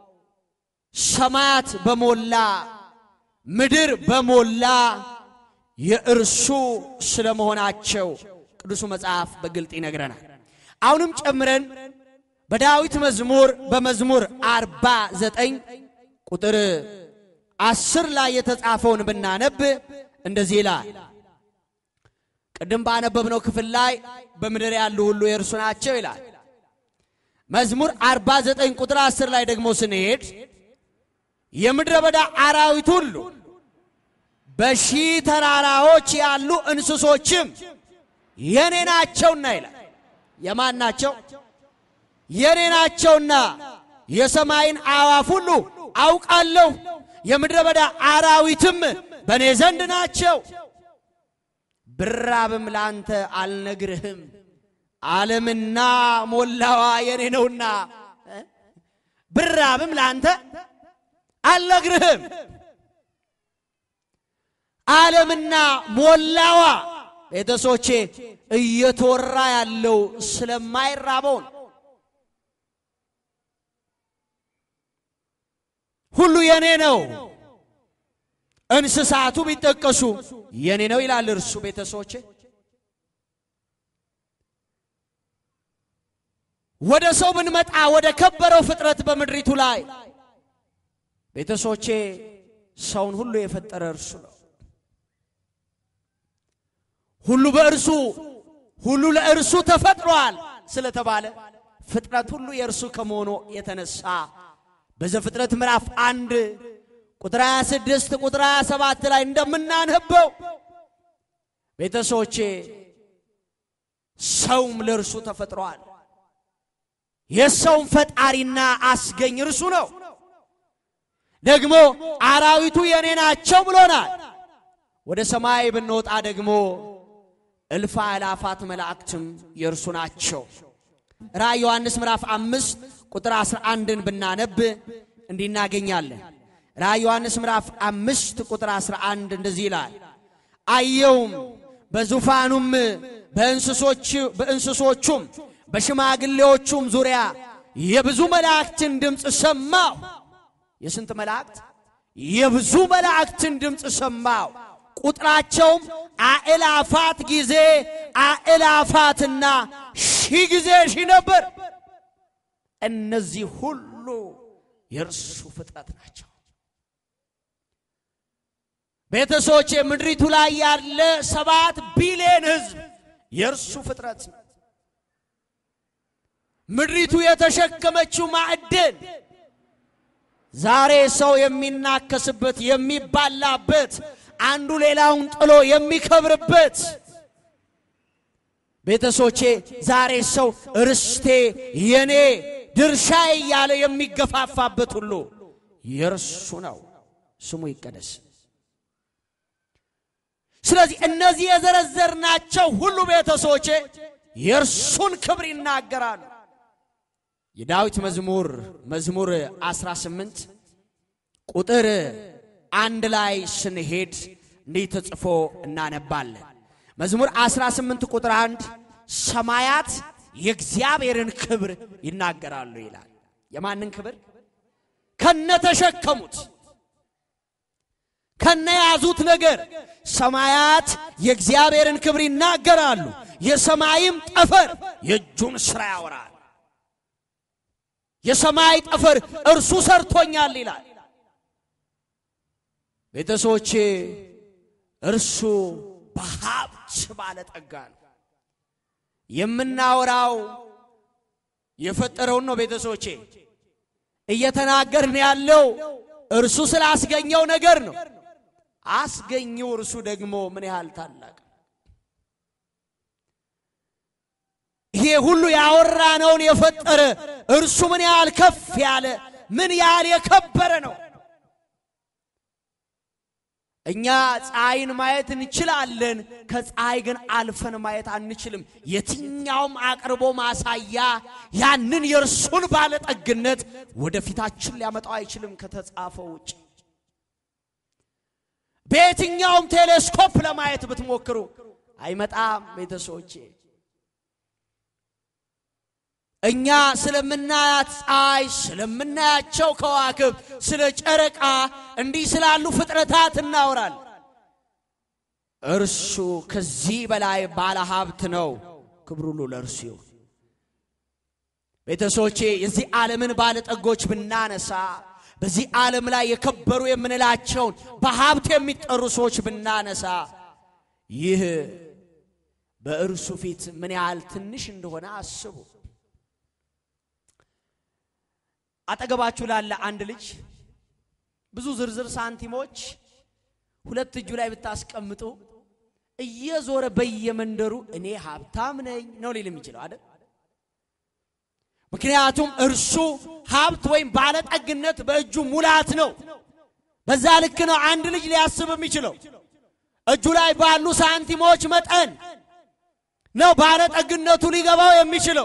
Speaker 2: ሰማያት በሞላ ምድር በሞላ የእርሱ ስለመሆናቸው ቅዱሱ መጽሐፍ በግልጥ ይነግረናል። አሁንም ጨምረን በዳዊት መዝሙር በመዝሙር አርባ ዘጠኝ ቁጥር አስር ላይ የተጻፈውን ብናነብ እንደዚህ ይላል። ቅድም ባነበብነው ክፍል ላይ በምድር ያሉ ሁሉ የእርሱ ናቸው ይላል። መዝሙር አርባ ዘጠኝ ቁጥር አስር ላይ ደግሞ ስንሄድ የምድረ በዳ አራዊት ሁሉ በሺህ ተራራዎች ያሉ እንስሶችም የኔ ናቸውና ይላል። የማን ናቸው? የኔ ናቸውና የሰማይን አዕዋፍ ሁሉ አውቃለሁ፣ የምድረ በዳ አራዊትም በእኔ ዘንድ ናቸው። ብራብም ላንተ አልነግርህም፣ ዓለምና ሞላዋ የኔ ነውና። ብራብም ላንተ አልነግርህም፣ ዓለምና ሞላዋ ቤተሰቦቼ እየተወራ ያለው ስለማይራበው ነው። ሁሉ የኔ ነው። እንስሳቱ ቢጠቀሱ የኔ ነው ይላል እርሱ። ቤተሰቦቼ ወደ ሰው ብንመጣ ወደ ከበረው ፍጥረት በምድሪቱ ላይ ቤተሰቦቼ ሰውን ሁሉ የፈጠረ እርሱ ነው። ሁሉ በእርሱ ሁሉ ለእርሱ ተፈጥሯል ስለተባለ ፍጥረት ሁሉ የእርሱ ከመሆኑ የተነሳ በዘፍጥረት ምዕራፍ አንድ ቁጥር 26 ቁጥር 27 ላይ እንደምናነበው ቤተሰቦቼ ሰውም ለእርሱ ተፈጥሯል። የሰውም ፈጣሪና አስገኝ እርሱ ነው። ደግሞ አራዊቱ የኔ ናቸው ብሎናል። ወደ ሰማይ ብንወጣ ደግሞ እልፍ አእላፋት መላእክትም የእርሱ ናቸው። ራእይ ዮሐንስ ምዕራፍ አምስት ቁጥር አስራ አንድን ብናነብ እንዲህ እናገኛለን። ራእይ ዮሐንስ ምዕራፍ አምስት ቁጥር አስራ አንድ እንደዚህ ይላል። አየውም በዙፋኑም በእንስሶቹም በሽማግሌዎቹም ዙሪያ የብዙ መላእክትን ድምፅ ሰማሁ። የስንት መላእክት? የብዙ መላእክትን ድምፅ ሰማሁ። ቁጥራቸውም አእላፋት ጊዜ አእላፋትና ሺህ ጊዜ ሺህ ነበር። እነዚህ ሁሉ የእርሱ ፍጥረት ናቸው። ቤተሰቦች ምድሪቱ ላይ ያለ ሰባት ቢሊዮን ሕዝብ የእርሱ ፍጥረት ነው። ምድሪቱ የተሸከመችው ማዕድን ዛሬ ሰው የሚናከስበት የሚባላበት አንዱ ሌላውን ጥሎ የሚከብርበት ቤተሰቦቼ ዛሬ ሰው ርስቴ የኔ ድርሻዬ እያለ የሚገፋፋበት ሁሉ የእርሱ ነው። ስሙ ይቀደስ። ስለዚህ እነዚህ የዘረዘርናቸው ሁሉ ቤተሰቦቼ የእርሱን ክብር ይናገራሉ። የዳዊት መዝሙር መዝሙር 18 ቁጥር አንድ ላይ ስንሄድ እንዲህ ተጽፎ እናነባለን። መዝሙር 18 ቁጥር አንድ ሰማያት የእግዚአብሔርን ክብር ይናገራሉ ይላል። የማንን ክብር? ከነተሸከሙት ከነያዙት ነገር ሰማያት የእግዚአብሔርን ክብር ይናገራሉ፣ የሰማይም ጠፈር የእጁን ሥራ ያወራል። የሰማይ ጠፈር እርሱ ሰርቶኛል ይላል። ቤተሰቦቼ እርሱ በሀብት ባለጠጋ ነው። የምናወራው የፈጠረውን ነው። ቤተሰቦቼ እየተናገርን ያለው እርሱ ስላስገኘው ነገር ነው። አስገኘው እርሱ ደግሞ ምን ያህል ታላቅ ይሄ ሁሉ ያወራነውን የፈጠረ እርሱ ምን ያህል ከፍ ያለ ምን ያህል የከበረ ነው። እኛ ፀሐይን ማየት እንችላለን፣ ከፀሐይ ግን አልፈን ማየት አንችልም። የትኛውም አቅርቦ ማሳያ ያንን የእርሱን ባለጠግነት ወደፊታችን ሊያመጣው አይችልም ከተጻፈው ውጭ። በየትኛውም ቴሌስኮፕ ለማየት ብትሞክሩ አይመጣም። ቤተሰቦቼ እኛ ስለምናያት ፀሐይ፣ ስለምናያቸው ከዋክብት፣ ስለ ጨረቃ እንዲህ ስላሉ ፍጥረታት እናወራል። እርሱ ከዚህ በላይ ባለ ሀብት ነው። ክብር ሁሉ ለእርሱ ይሁን። ቤተሰቦቼ የዚህ ዓለምን ባለጠጎች ብናነሳ በዚህ ዓለም ላይ የከበሩ የምንላቸውን በሀብት የሚጠሩ ሰዎች ብናነሳ ይህ በእርሱ ፊት ምን ያህል ትንሽ እንደሆነ አስቡ። አጠገባችሁ ላለ አንድ ልጅ ብዙ ዝርዝር ሳንቲሞች ሁለት እጁ ላይ ብታስቀምጡ እየዞረ በየመንደሩ እኔ ሀብታም ነኝ ነው ሊል የሚችለው አይደል? ምክንያቱም እርሱ ሀብት ወይም ባለጠግነት በእጁ ሙላት ነው። በዛ ልክ ነው አንድ ልጅ ሊያስብ የሚችለው። እጁ ላይ ባሉ ሳንቲሞች መጠን ነው ባለጠግነቱ ሊገባው የሚችለው።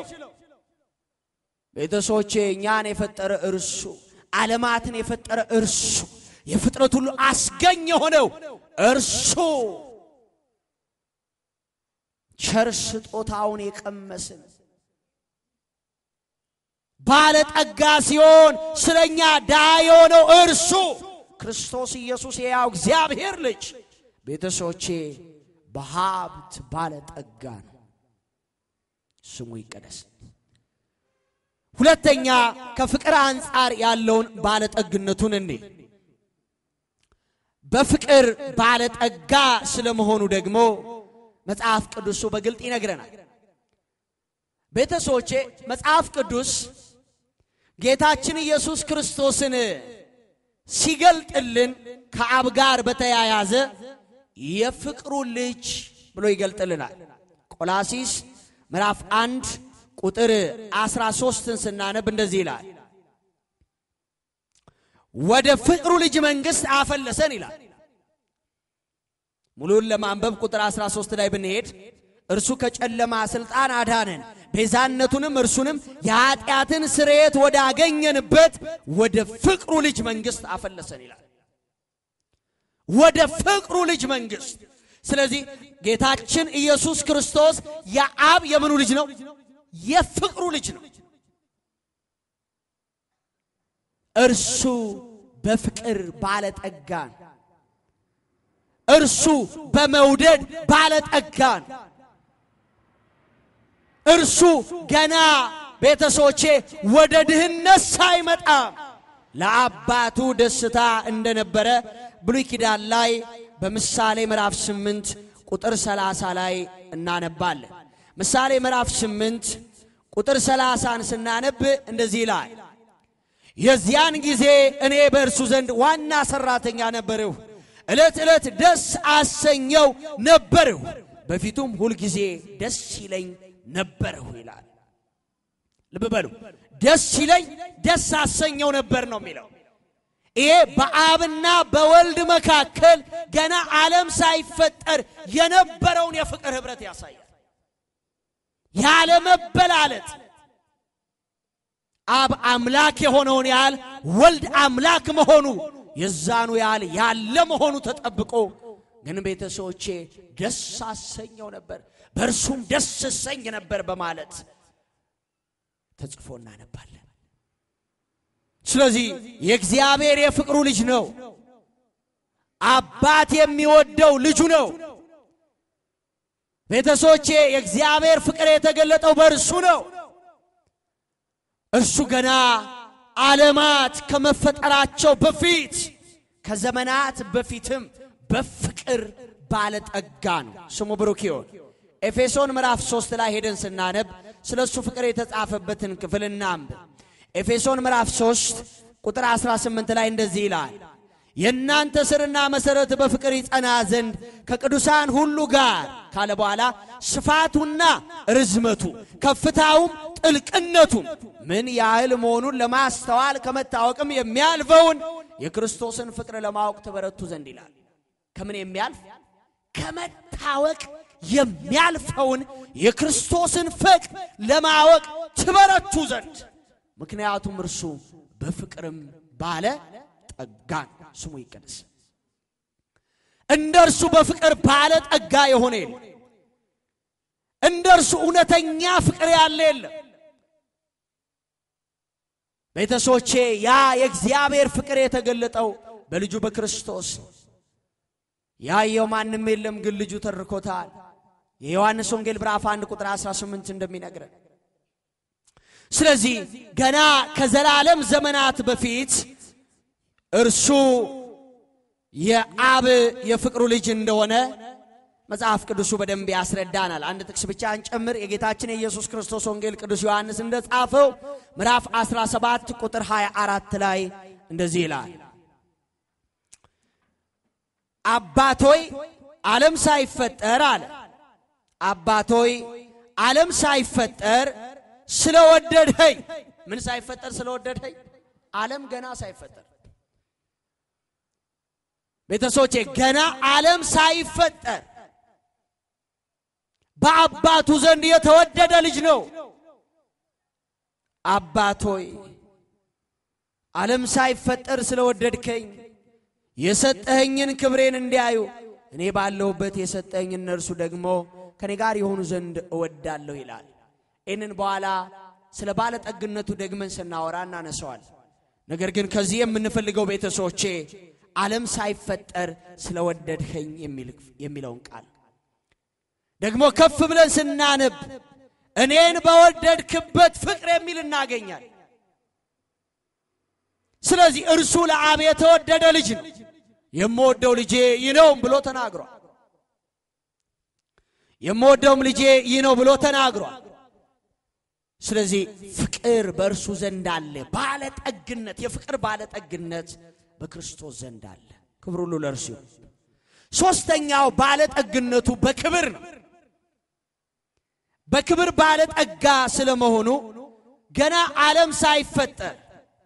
Speaker 2: ቤተሰቦቼ እኛን የፈጠረ እርሱ፣ ዓለማትን የፈጠረ እርሱ፣ የፍጥረት ሁሉ አስገኝ የሆነው እርሱ ቸር ስጦታውን የቀመስን ባለጠጋ ሲሆን ስለኛ ድሃ የሆነው እርሱ ክርስቶስ ኢየሱስ የያው እግዚአብሔር ልጅ ቤተሰቦቼ በሀብት ባለጠጋ ነው። ስሙ ይቀደስ። ሁለተኛ ከፍቅር አንጻር ያለውን ባለጠግነቱን እንዴ በፍቅር ባለጠጋ ስለመሆኑ ደግሞ መጽሐፍ ቅዱሱ በግልጥ ይነግረናል። ቤተሰቦቼ መጽሐፍ ቅዱስ ጌታችን ኢየሱስ ክርስቶስን ሲገልጥልን ከአብ ጋር በተያያዘ የፍቅሩ ልጅ ብሎ ይገልጥልናል። ቆላሲስ ምዕራፍ አንድ ቁጥር 13ን ስናነብ እንደዚህ ይላል፣ ወደ ፍቅሩ ልጅ መንግሥት አፈለሰን ይላል። ሙሉን ለማንበብ ቁጥር 13 ላይ ብንሄድ እርሱ ከጨለማ ሥልጣን አዳነን፣ ቤዛነቱንም እርሱንም የኀጢአትን ስርየት ወዳገኘንበት ወደ ፍቅሩ ልጅ መንግሥት አፈለሰን ይላል። ወደ ፍቅሩ ልጅ መንግሥት። ስለዚህ ጌታችን ኢየሱስ ክርስቶስ የአብ የምኑ ልጅ ነው? የፍቅሩ ልጅ ነው። እርሱ በፍቅር ባለጠጋ ነው። እርሱ በመውደድ ባለጠጋ ነው። እርሱ ገና ቤተሰቦቼ ወደ ድህነት ሳይመጣ ለአባቱ ደስታ እንደነበረ ብሉይ ኪዳን ላይ በምሳሌ ምዕራፍ ስምንት ቁጥር ሰላሳ ላይ እናነባለን። ምሳሌ ምዕራፍ ስምንት ቁጥር ሰላሳን ስናነብ እንደዚህ ይላል፣ የዚያን ጊዜ እኔ በእርሱ ዘንድ ዋና ሠራተኛ ነበርሁ፣ ዕለት ዕለት ደስ አሰኘው ነበርሁ፣ በፊቱም ሁልጊዜ ደስ ይለኝ ነበርሁ ይላል። ልብ በሉ፣ ደስ ይለኝ ደስ አሰኘው ነበር ነው የሚለው። ይሄ በአብና በወልድ መካከል ገና ዓለም ሳይፈጠር የነበረውን የፍቅር ኅብረት ያሳያል። ያለመበላለጥ አብ አምላክ የሆነውን ያህል ወልድ አምላክ መሆኑ የዛኑ ያህል ያለ መሆኑ ተጠብቆ ግን ቤተሰቦቼ ደስ አሰኘው ነበር፣ በእርሱም ደስ እሰኝ ነበር በማለት ተጽፎ እናነባለን። ስለዚህ የእግዚአብሔር የፍቅሩ ልጅ ነው። አባት የሚወደው ልጁ ነው። ቤተሰቦቼ የእግዚአብሔር ፍቅር የተገለጠው በእርሱ ነው። እርሱ ገና ዓለማት ከመፈጠራቸው በፊት ከዘመናት በፊትም በፍቅር ባለጠጋ ነው። ስሙ ብሩክ ይሁን። ኤፌሶን ምዕራፍ ሦስት ላይ ሄደን ስናነብ ስለ እሱ ፍቅር የተጻፈበትን ክፍል እናንብብ። ኤፌሶን ምዕራፍ 3 ቁጥር 18 ላይ እንደዚህ ይላል፣ የእናንተ ስርና መሠረት በፍቅር ይጸና ዘንድ ከቅዱሳን ሁሉ ጋር ካለ በኋላ ስፋቱና ርዝመቱ ከፍታውም ጥልቅነቱም ምን ያህል መሆኑን ለማስተዋል ከመታወቅም የሚያልፈውን የክርስቶስን ፍቅር ለማወቅ ትበረቱ ዘንድ ይላል። ከምን የሚያልፍ ከመታወቅ የሚያልፈውን የክርስቶስን ፍቅር ለማወቅ ትበረቱ ዘንድ ምክንያቱም እርሱ በፍቅርም ባለ ጠጋን ስሙ ይቀደስ። እንደ እርሱ በፍቅር ባለ ጠጋ የሆነ የለም። እንደ እርሱ እውነተኛ ፍቅር ያለ የለም። ቤተሰቦቼ ያ የእግዚአብሔር ፍቅር የተገለጠው በልጁ በክርስቶስ ያየው ማንም የለም፣ ግን ልጁ ተርኮታል። የዮሐንስ ወንጌል ምዕራፍ 1 ቁጥር 18 እንደሚነግረን ስለዚህ ገና ከዘላለም ዘመናት በፊት እርሱ የአብ የፍቅሩ ልጅ እንደሆነ መጽሐፍ ቅዱሱ በደንብ ያስረዳናል። አንድ ጥቅስ ብቻ እንጨምር። የጌታችን የኢየሱስ ክርስቶስ ወንጌል ቅዱስ ዮሐንስ እንደጻፈው ምዕራፍ 17 ቁጥር 24 ላይ እንደዚህ ይላል፣ አባቶይ ዓለም ሳይፈጠር አለ አባቶይ ዓለም ሳይፈጠር ስለወደድኸኝ ምን ሳይፈጠር ስለወደድኸኝ ዓለም ገና ሳይፈጠር ቤተሰቦቼ ገና ዓለም ሳይፈጠር በአባቱ ዘንድ የተወደደ ልጅ ነው። አባቶይ ዓለም ሳይፈጠር ስለወደድከኝ የሰጠኸኝን ክብሬን እንዲያዩ እኔ ባለሁበት የሰጠኸኝ እነርሱ ደግሞ ከኔ ጋር የሆኑ ዘንድ እወዳለሁ ይላል። ይህንን በኋላ ስለ ባለጠግነቱ ደግመን ስናወራ እናነሰዋል። ነገር ግን ከዚህ የምንፈልገው ቤተሰቦቼ ዓለም ሳይፈጠር ስለወደድኸኝ የሚለውን ቃል ደግሞ ከፍ ብለን ስናነብ እኔን በወደድክበት ፍቅር የሚል እናገኛል። ስለዚህ እርሱ ለአብ የተወደደ ልጅ ነው። የምወደው ልጄ ይህ ነው ብሎ ተናግሯል። የምወደውም ልጄ ይህ ነው ብሎ ተናግሯል። ስለዚህ ፍቅር በእርሱ ዘንድ አለ። ባለጠግነት፣ የፍቅር ባለጠግነት በክርስቶስ ዘንድ አለ። ክብር ሁሉ ለእርሱ ይሁን። ሶስተኛው ባለጠግነቱ በክብር ነው። በክብር ባለጠጋ ስለመሆኑ ገና ዓለም ሳይፈጠር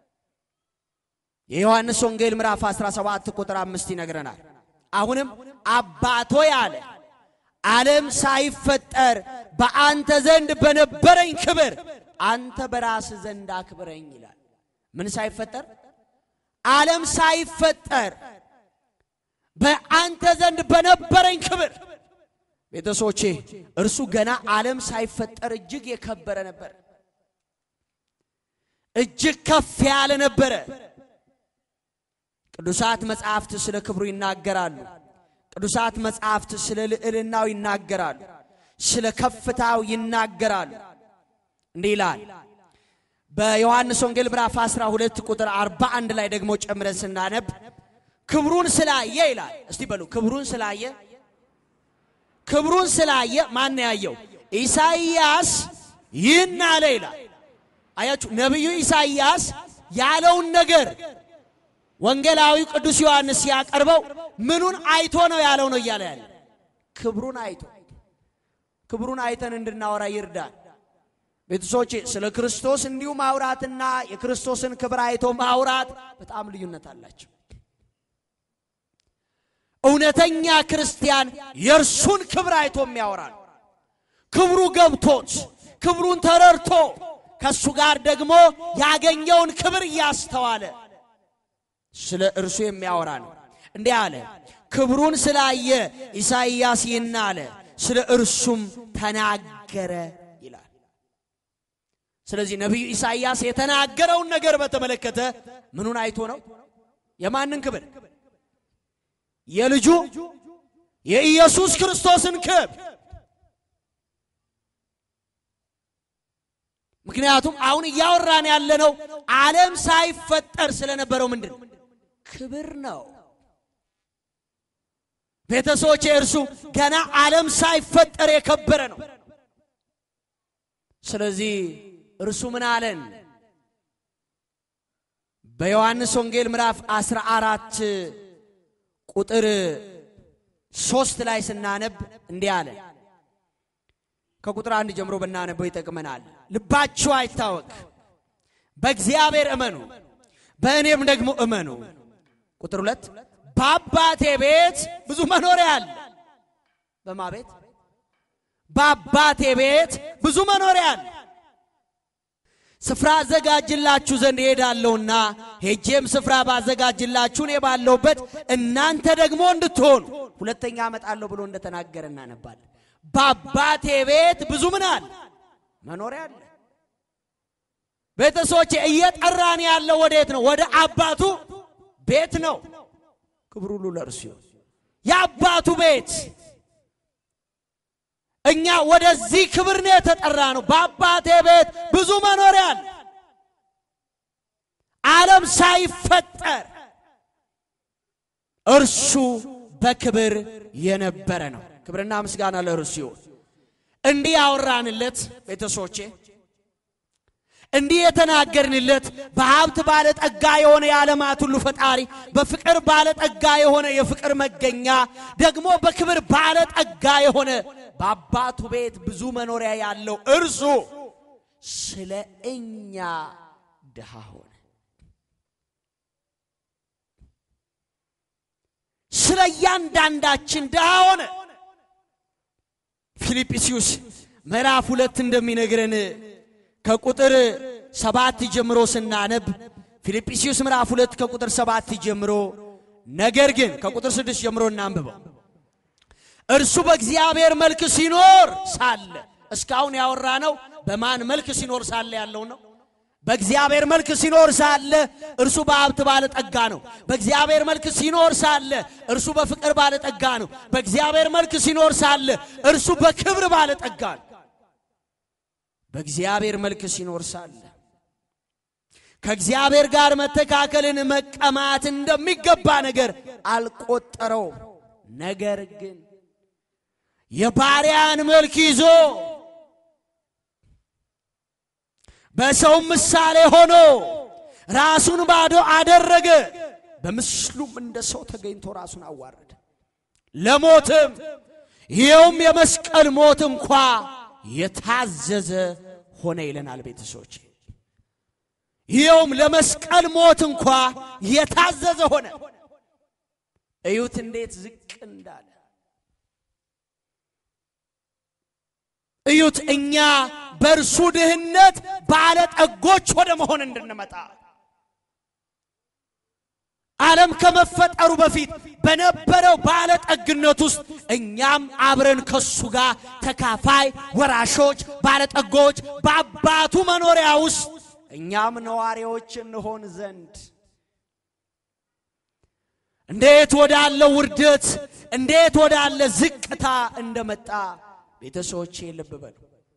Speaker 2: የዮሐንስ ወንጌል ምዕራፍ 17 ቁጥር አምስት ይነግረናል። አሁንም አባቶ ያለ ዓለም ሳይፈጠር በአንተ ዘንድ በነበረኝ ክብር አንተ በራስ ዘንድ አክብረኝ ይላል። ምን ሳይፈጠር? ዓለም ሳይፈጠር በአንተ ዘንድ በነበረኝ ክብር። ቤተሰቦቼ እርሱ ገና ዓለም ሳይፈጠር እጅግ የከበረ ነበር። እጅግ ከፍ ያለ ነበረ። ቅዱሳት መጻሕፍት ስለ ክብሩ ይናገራሉ። ቅዱሳት መጻሕፍት ስለ ልዕልናው ይናገራሉ። ስለ ከፍታው ይናገራሉ። እንዲህ ይላል በዮሐንስ ወንጌል ምዕራፍ 12 ቁጥር 41 ላይ ደግሞ ጨምረን ስናነብ ክብሩን ስላየ ይላል። እስቲ በሉ ክብሩን ስላየ ክብሩን ስላየ ማን ያየው? ኢሳይያስ ይህን አለ ይላል። አያችሁ ነቢዩ ኢሳይያስ ያለውን ነገር ወንጌላዊ ቅዱስ ዮሐንስ ሲያቀርበው ምኑን አይቶ ነው ያለው ነው እያለ ያለ ክብሩን አይቶ ክብሩን አይተን እንድናወራ ይርዳል። ቤተሰቦቼ ስለ ክርስቶስ እንዲሁ ማውራትና የክርስቶስን ክብር አይቶ ማውራት በጣም ልዩነት አላቸው። እውነተኛ ክርስቲያን የእርሱን ክብር አይቶ የሚያወራ ነው። ክብሩ ገብቶት ክብሩን ተረድቶ ከእሱ ጋር ደግሞ ያገኘውን ክብር እያስተዋለ ስለ እርሱ የሚያወራ ነው። እንዲህ አለ፣ ክብሩን ስላየ ኢሳይያስ ይህን አለ፣ ስለ እርሱም ተናገረ ይላል። ስለዚህ ነቢዩ ኢሳይያስ የተናገረውን ነገር በተመለከተ ምኑን አይቶ ነው? የማንን ክብር? የልጁ የኢየሱስ ክርስቶስን ክብር። ምክንያቱም አሁን እያወራን ያለነው ዓለም ሳይፈጠር ስለነበረው ምንድን ነው? ክብር ነው። ቤተሰቦቼ እርሱ ገና ዓለም ሳይፈጠር የከበረ ነው። ስለዚህ እርሱ ምን አለን? በዮሐንስ ወንጌል ምዕራፍ 14 ቁጥር ሶስት ላይ ስናነብ እንዲህ አለ። ከቁጥር አንድ ጀምሮ ብናነበው ይጠቅመናል። ልባችሁ አይታወክ፣ በእግዚአብሔር እመኑ፣ በእኔም ደግሞ እመኑ። ቁጥር ሁለት በአባቴ ቤት ብዙ መኖሪያ አለ። በማ ቤት? በአባቴ ቤት ብዙ መኖሪያ አለ። ስፍራ አዘጋጅላችሁ ዘንድ እሄዳለሁና ሄጄም ስፍራ ባዘጋጅላችሁ እኔ ባለሁበት እናንተ ደግሞ እንድትሆኑ ሁለተኛ እመጣለሁ ብሎ እንደተናገረ እናነባለን። በአባቴ ቤት ብዙ ምን አለ? መኖሪያ አለ። ቤተሰቦቼ እየጠራን ያለው ወዴት ነው? ወደ አባቱ ቤት ነው። ክብር ሁሉ ለእርሱ ይሁን። የአባቱ ቤት እኛ ወደዚህ ክብር ነው የተጠራ ነው። በአባቴ ቤት ብዙ መኖሪያ አለ። ዓለም ሳይፈጠር እርሱ በክብር የነበረ ነው። ክብርና ምስጋና ለእርሱ ይሁን። እንዲህ ያወራንለት ቤተሰቦቼ እንዲህ የተናገርንለት በሀብት ባለጠጋ የሆነ የዓለማት ሁሉ ፈጣሪ፣ በፍቅር ባለጠጋ የሆነ የፍቅር መገኛ፣ ደግሞ በክብር ባለጠጋ የሆነ በአባቱ ቤት ብዙ መኖሪያ ያለው እርሱ ስለ እኛ ድሃ ሆነ። ስለ እያንዳንዳችን ድሃ ሆነ። ፊልጵስዩስ ምዕራፍ ሁለት እንደሚነግረን ከቁጥር ሰባት ጀምሮ ስናነብ ፊልጵስዩስ ምዕራፍ ሁለት ከቁጥር ሰባት ጀምሮ ነገር ግን ከቁጥር ስድስት ጀምሮ እናንብበው። እርሱ በእግዚአብሔር መልክ ሲኖር ሳለ እስካሁን ያወራ ነው በማን መልክ ሲኖር ሳለ ያለው ነው። በእግዚአብሔር መልክ ሲኖር ሳለ እርሱ በሀብት ባለጠጋ ነው። በእግዚአብሔር መልክ ሲኖር ሳለ እርሱ በፍቅር ባለጠጋ ነው። በእግዚአብሔር መልክ ሲኖር ሳለ እርሱ በክብር ባለጠጋ ነው። በእግዚአብሔር መልክ ሲኖር ሳለ ከእግዚአብሔር ጋር መተካከልን መቀማት እንደሚገባ ነገር አልቆጠረውም። ነገር ግን የባሪያን መልክ ይዞ በሰውም ምሳሌ ሆኖ ራሱን ባዶ አደረገ። በምስሉም እንደ ሰው ተገኝቶ ራሱን አዋረደ፣ ለሞትም ይኸውም የመስቀል ሞት እንኳ የታዘዘ ሆነ ይለናል ቤተሰቦች። ይኸውም ለመስቀል ሞት እንኳ የታዘዘ ሆነ። እዩት እንዴት ዝቅ እንዳለ እዩት። እኛ በእርሱ ድህነት ባለጠጎች ወደ መሆን እንድንመጣ ዓለም ከመፈጠሩ በፊት በነበረው ባለጠግነት ውስጥ እኛም አብረን ከሱ ጋር ተካፋይ ወራሾች፣ ባለጠጎች በአባቱ መኖሪያ ውስጥ እኛም ነዋሪዎች እንሆን ዘንድ እንዴት ወዳለ ውርደት እንዴት ወዳለ ዝቅታ እንደመጣ ቤተሰቦቼ ልብ በሉ።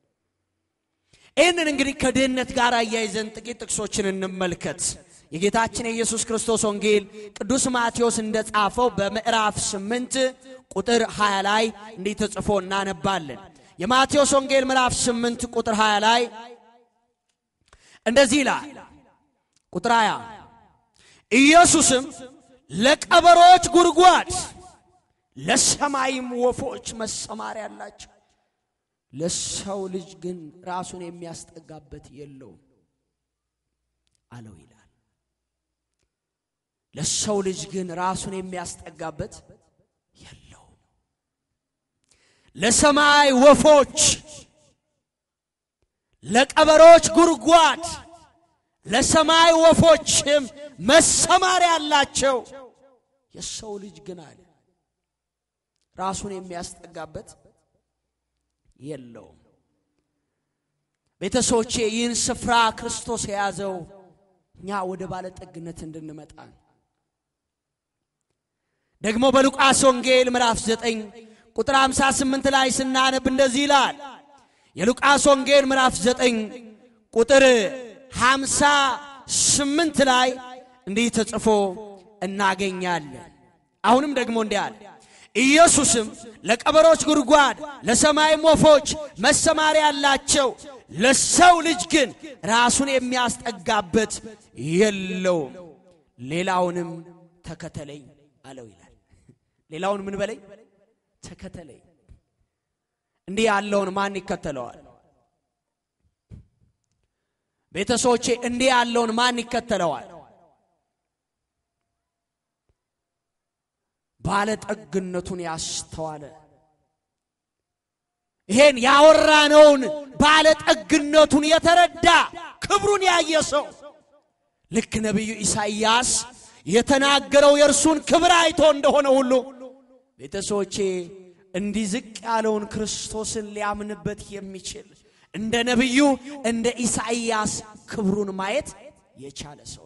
Speaker 2: ይህንን እንግዲህ ከድህነት ጋር አያይዘን ጥቂት ጥቅሶችን እንመልከት። የጌታችን የኢየሱስ ክርስቶስ ወንጌል ቅዱስ ማቴዎስ እንደጻፈው በምዕራፍ ስምንት ቁጥር 20 ላይ እንዲህ ተጽፎ እናነባለን። የማቴዎስ ወንጌል ምዕራፍ ስምንት ቁጥር 20 ላይ እንደዚህ ይላል። ቁጥር 20 ኢየሱስም ለቀበሮች ጉድጓድ ለሰማይም ወፎች መሰማሪያ አላቸው፣ ለሰው ልጅ ግን ራሱን የሚያስጠጋበት የለውም አለው ይላል። ለሰው ልጅ ግን ራሱን የሚያስጠጋበት የለውም። ለሰማይ ወፎች፣ ለቀበሮች ጉድጓድ፣ ለሰማይ ወፎችም መሰማሪያ አላቸው። የሰው ልጅ ግን አለ ራሱን የሚያስጠጋበት የለውም። ቤተሰቦቼ ይህን ስፍራ ክርስቶስ የያዘው እኛ ወደ ባለጠግነት እንድንመጣ ነው። ደግሞ በሉቃስ ወንጌል ምዕራፍ 9 ቁጥር 58 ላይ ስናነብ እንደዚህ ይላል። የሉቃስ ወንጌል ምዕራፍ 9 ቁጥር 58 ላይ እንዲህ ተጽፎ እናገኛለን። አሁንም ደግሞ እንዲህ አለ፣ ኢየሱስም ለቀበሮች ጉድጓድ ለሰማይም ወፎች መሰማሪያ ያላቸው፣ ለሰው ልጅ ግን ራሱን የሚያስጠጋበት የለውም። ሌላውንም ተከተለኝ አለው ይላል። ሌላውን ምን በለኝ ተከተለኝ። እንዲህ ያለውን ማን ይከተለዋል? ቤተሰቦቼ እንዲህ ያለውን ማን ይከተለዋል? ባለጠግነቱን ያስተዋለ ይሄን ያወራነውን ባለጠግነቱን የተረዳ ክብሩን ያየ ሰው ልክ ነቢዩ ኢሳይያስ የተናገረው የእርሱን ክብር አይቶ እንደሆነ ሁሉ ቤተሰቦቼ እንዲህ ዝቅ ያለውን ክርስቶስን ሊያምንበት የሚችል እንደ ነቢዩ እንደ ኢሳይያስ ክብሩን ማየት የቻለ ሰው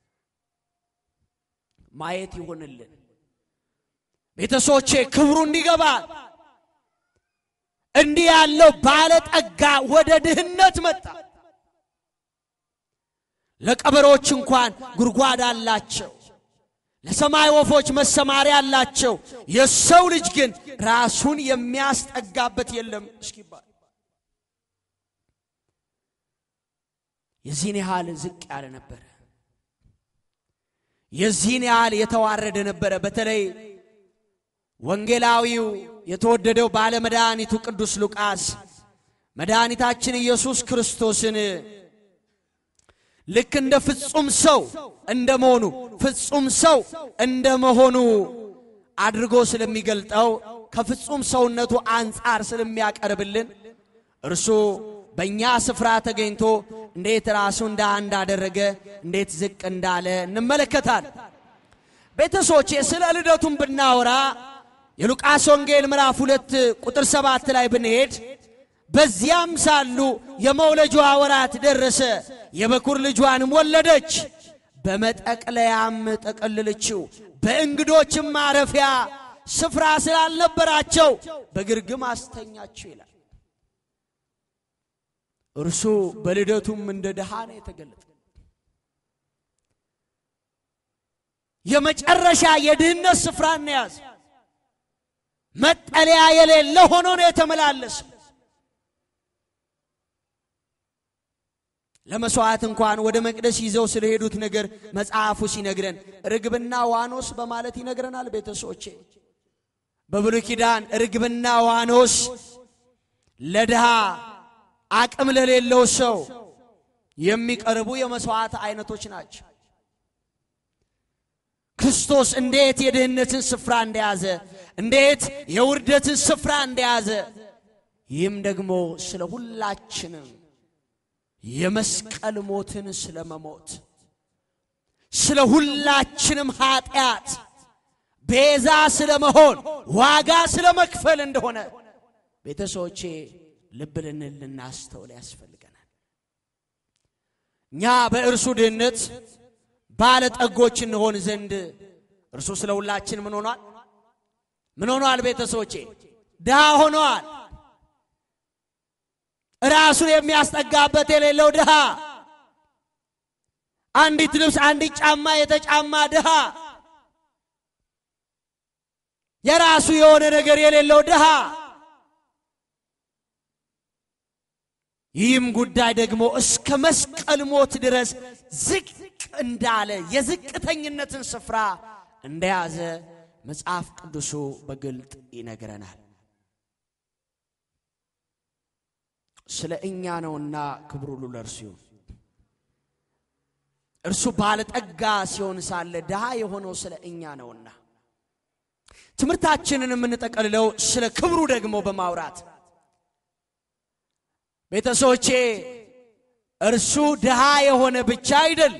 Speaker 2: ማየት ይሆንልን። ቤተሰቦቼ ክብሩ እንዲገባ እንዲህ ያለው ባለጠጋ ወደ ድህነት መጣ። ለቀበሮች እንኳን ጉድጓድ አላቸው፣ ለሰማይ ወፎች መሰማሪያ አላቸው፣ የሰው ልጅ ግን ራሱን የሚያስጠጋበት የለም እስኪባል የዚህን ያህል ዝቅ ያለ ነበረ። የዚህን ያህል የተዋረደ ነበረ። በተለይ ወንጌላዊው የተወደደው ባለመድኃኒቱ ቅዱስ ሉቃስ መድኃኒታችን ኢየሱስ ክርስቶስን ልክ እንደ ፍጹም ሰው እንደ መሆኑ ፍጹም ሰው እንደ መሆኑ አድርጎ ስለሚገልጠው ከፍጹም ሰውነቱ አንጻር ስለሚያቀርብልን እርሱ በእኛ ስፍራ ተገኝቶ እንዴት ራሱ እንደ አንድ አደረገ፣ እንዴት ዝቅ እንዳለ እንመለከታል። ቤተሰቦቼ ስለ ልደቱም ብናወራ የሉቃስ ወንጌል ምዕራፍ ሁለት ቁጥር ሰባት ላይ ብንሄድ በዚያም ሳሉ የመውለጃዋ ወራት ደረሰ፣ የበኩር ልጇንም ወለደች፣ በመጠቅለያም ጠቀለለችው። በእንግዶችም ማረፊያ ስፍራ ስላልነበራቸው በግርግም አስተኛችው ይላል። እርሱ በልደቱም እንደ ድሃ ነው የተገለጠ። የመጨረሻ የድህነት ስፍራ ያዘ። መጠለያ የሌለ ሆኖ ነው የተመላለሰ። ለመስዋዕት እንኳን ወደ መቅደስ ይዘው ስለሄዱት ነገር መጽሐፉ ሲነግረን ርግብና ዋኖስ በማለት ይነግረናል። ቤተሰቦቼ በብሉይ ኪዳን ርግብና ዋኖስ ለድሃ አቅም ለሌለው ሰው የሚቀርቡ የመስዋዕት አይነቶች ናቸው። ክርስቶስ እንዴት የድህነትን ስፍራ እንደያዘ፣ እንዴት የውርደትን ስፍራ እንደያዘ፣ ይህም ደግሞ ስለ ሁላችንም የመስቀል ሞትን ስለ መሞት ስለ ሁላችንም ኃጢአት ቤዛ ስለ መሆን ዋጋ ስለ መክፈል እንደሆነ ቤተሰቦቼ ልብ ልንል ልናስተውል ያስፈልገናል። እኛ በእርሱ ድህነት ባለጠጎች እንሆን ዘንድ እርሱ ስለ ሁላችን ምን ሆኗል? ምን ሆኗል? ቤተሰቦቼ ድሃ ሆኗል። ራሱን የሚያስጠጋበት የሌለው ድሃ፣ አንዲት ልብስ አንዲት ጫማ የተጫማ ድሃ፣ የራሱ የሆነ ነገር የሌለው ድሃ ይህም ጉዳይ ደግሞ እስከ መስቀል ሞት ድረስ ዝቅ እንዳለ የዝቅተኝነትን ስፍራ እንደያዘ መጽሐፍ ቅዱሱ በግልጥ ይነግረናል። ስለ እኛ ነውና ክብር ሁሉ ለእርሱ ይሁን። እርሱ ባለጠጋ ሲሆን ሳለ ድሃ የሆነው ስለ እኛ ነውና ትምህርታችንን የምንጠቀልለው ስለ ክብሩ ደግሞ በማውራት ቤተሰቦቼ እርሱ ድሃ የሆነ ብቻ አይደል።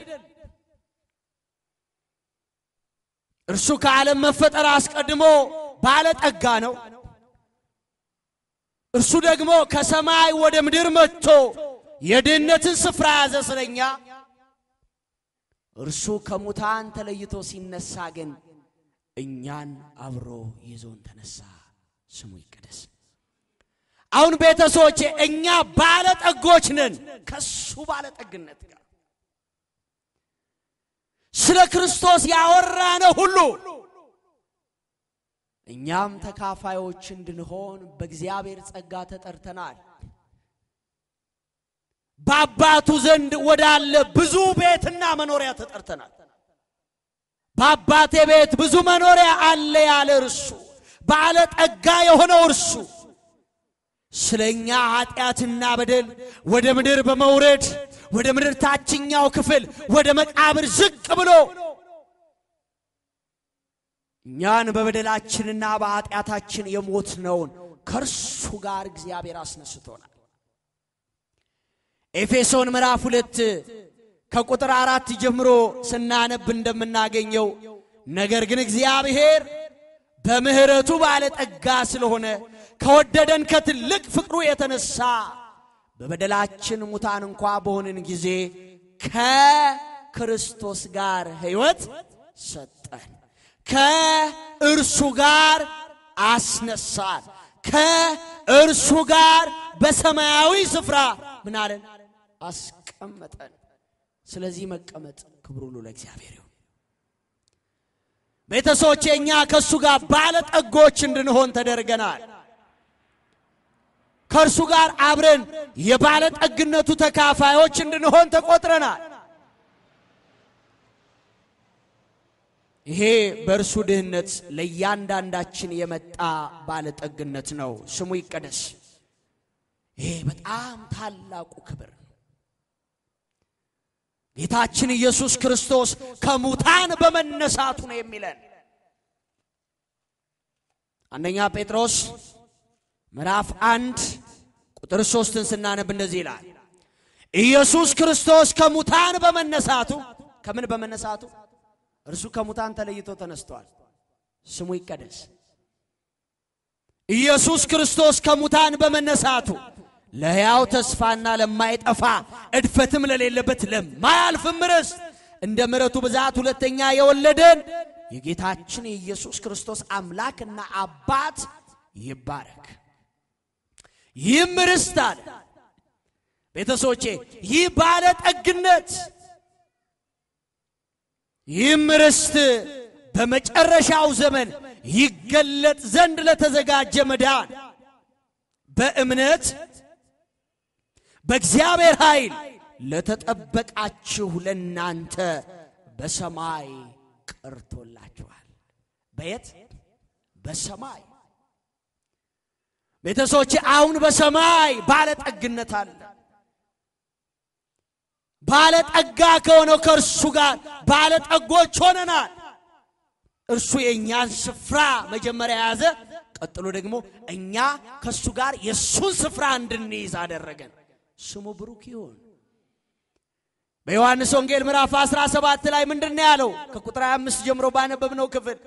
Speaker 2: እርሱ ከዓለም መፈጠር አስቀድሞ ባለጠጋ ነው። እርሱ ደግሞ ከሰማይ ወደ ምድር መጥቶ የድህነትን ስፍራ ያዘ ስለኛ። እርሱ ከሙታን ተለይቶ ሲነሳ ግን እኛን አብሮ ይዞን ተነሳ። ስሙ ይቀደስ። አሁን ቤተሰቦቼ እኛ ባለጠጎች ነን ከሱ ባለጠግነት ጋር ስለ ክርስቶስ ያወራነው ሁሉ እኛም ተካፋዮች እንድንሆን በእግዚአብሔር ጸጋ ተጠርተናል። በአባቱ ዘንድ ወዳለ ብዙ ቤትና መኖሪያ ተጠርተናል። በአባቴ ቤት ብዙ መኖሪያ አለ ያለ እርሱ ባለጠጋ የሆነው እርሱ ስለ እኛ ኃጢአትና በደል ወደ ምድር በመውረድ ወደ ምድር ታችኛው ክፍል ወደ መቃብር ዝቅ ብሎ እኛን በበደላችንና በኃጢአታችን የሞትነውን ከእርሱ ጋር እግዚአብሔር አስነስቶናል። ኤፌሶን ምዕራፍ ሁለት ከቁጥር አራት ጀምሮ ስናነብ እንደምናገኘው ነገር ግን እግዚአብሔር በምሕረቱ ባለጠጋ ስለሆነ ከወደደን ከትልቅ ፍቅሩ የተነሳ በበደላችን ሙታን እንኳ በሆንን ጊዜ ከክርስቶስ ጋር ሕይወት ሰጠን፣ ከእርሱ ጋር አስነሳን፣ ከእርሱ ጋር በሰማያዊ ስፍራ ምን አለን አስቀመጠን። ስለዚህ መቀመጥ ክብር ሁሉ ለእግዚአብሔር ይሁን። ቤተሰቦቼ እኛ ከእሱ ጋር ባለጠጎች እንድንሆን ተደርገናል። ከእርሱ ጋር አብረን የባለጠግነቱ ተካፋዮች እንድንሆን ተቆጥረናል። ይሄ በእርሱ ድህነት ለእያንዳንዳችን የመጣ ባለጠግነት ነው። ስሙ ይቀደስ። ይሄ በጣም ታላቁ ክብር ነው። ጌታችን ኢየሱስ ክርስቶስ ከሙታን በመነሳቱ ነው የሚለን አንደኛ ጴጥሮስ ምዕራፍ አንድ ቁጥር ሶስትን ስናነብ እንደዚህ ይላል። ኢየሱስ ክርስቶስ ከሙታን በመነሳቱ ከምን በመነሳቱ እርሱ ከሙታን ተለይቶ ተነስቷል። ስሙ ይቀደስ። ኢየሱስ ክርስቶስ ከሙታን በመነሳቱ ለሕያው ተስፋና ለማይጠፋ እድፈትም ለሌለበት ለማያልፍም ርስት እንደ ምሕረቱ ብዛት ሁለተኛ የወለደን የጌታችን የኢየሱስ ክርስቶስ አምላክና አባት ይባረክ። ይህም ርስት አለ ቤተሰቦቼ፣ ይህ ባለጠግነት ይህም ርስት በመጨረሻው ዘመን ይገለጥ ዘንድ ለተዘጋጀ መዳን በእምነት በእግዚአብሔር ኃይል ለተጠበቃችሁ ለናንተ በሰማይ ቀርቶላችኋል። በየት? በሰማይ ቤተሰቦቼ፣ አሁን በሰማይ ባለጠግነት አለ። ባለጠጋ ከሆነው ከእርሱ ጋር ባለጠጎች ሆነናል። እርሱ የእኛን ስፍራ መጀመሪያ የያዘ፣ ቀጥሎ ደግሞ እኛ ከእሱ ጋር የእሱን ስፍራ እንድንይዝ አደረገን። ስሙ ብሩክ ይሁን። በዮሐንስ ወንጌል ምዕራፍ 17 ላይ ምንድን ነው ያለው? ከቁጥር 25 ጀምሮ ባነበብነው ክፍል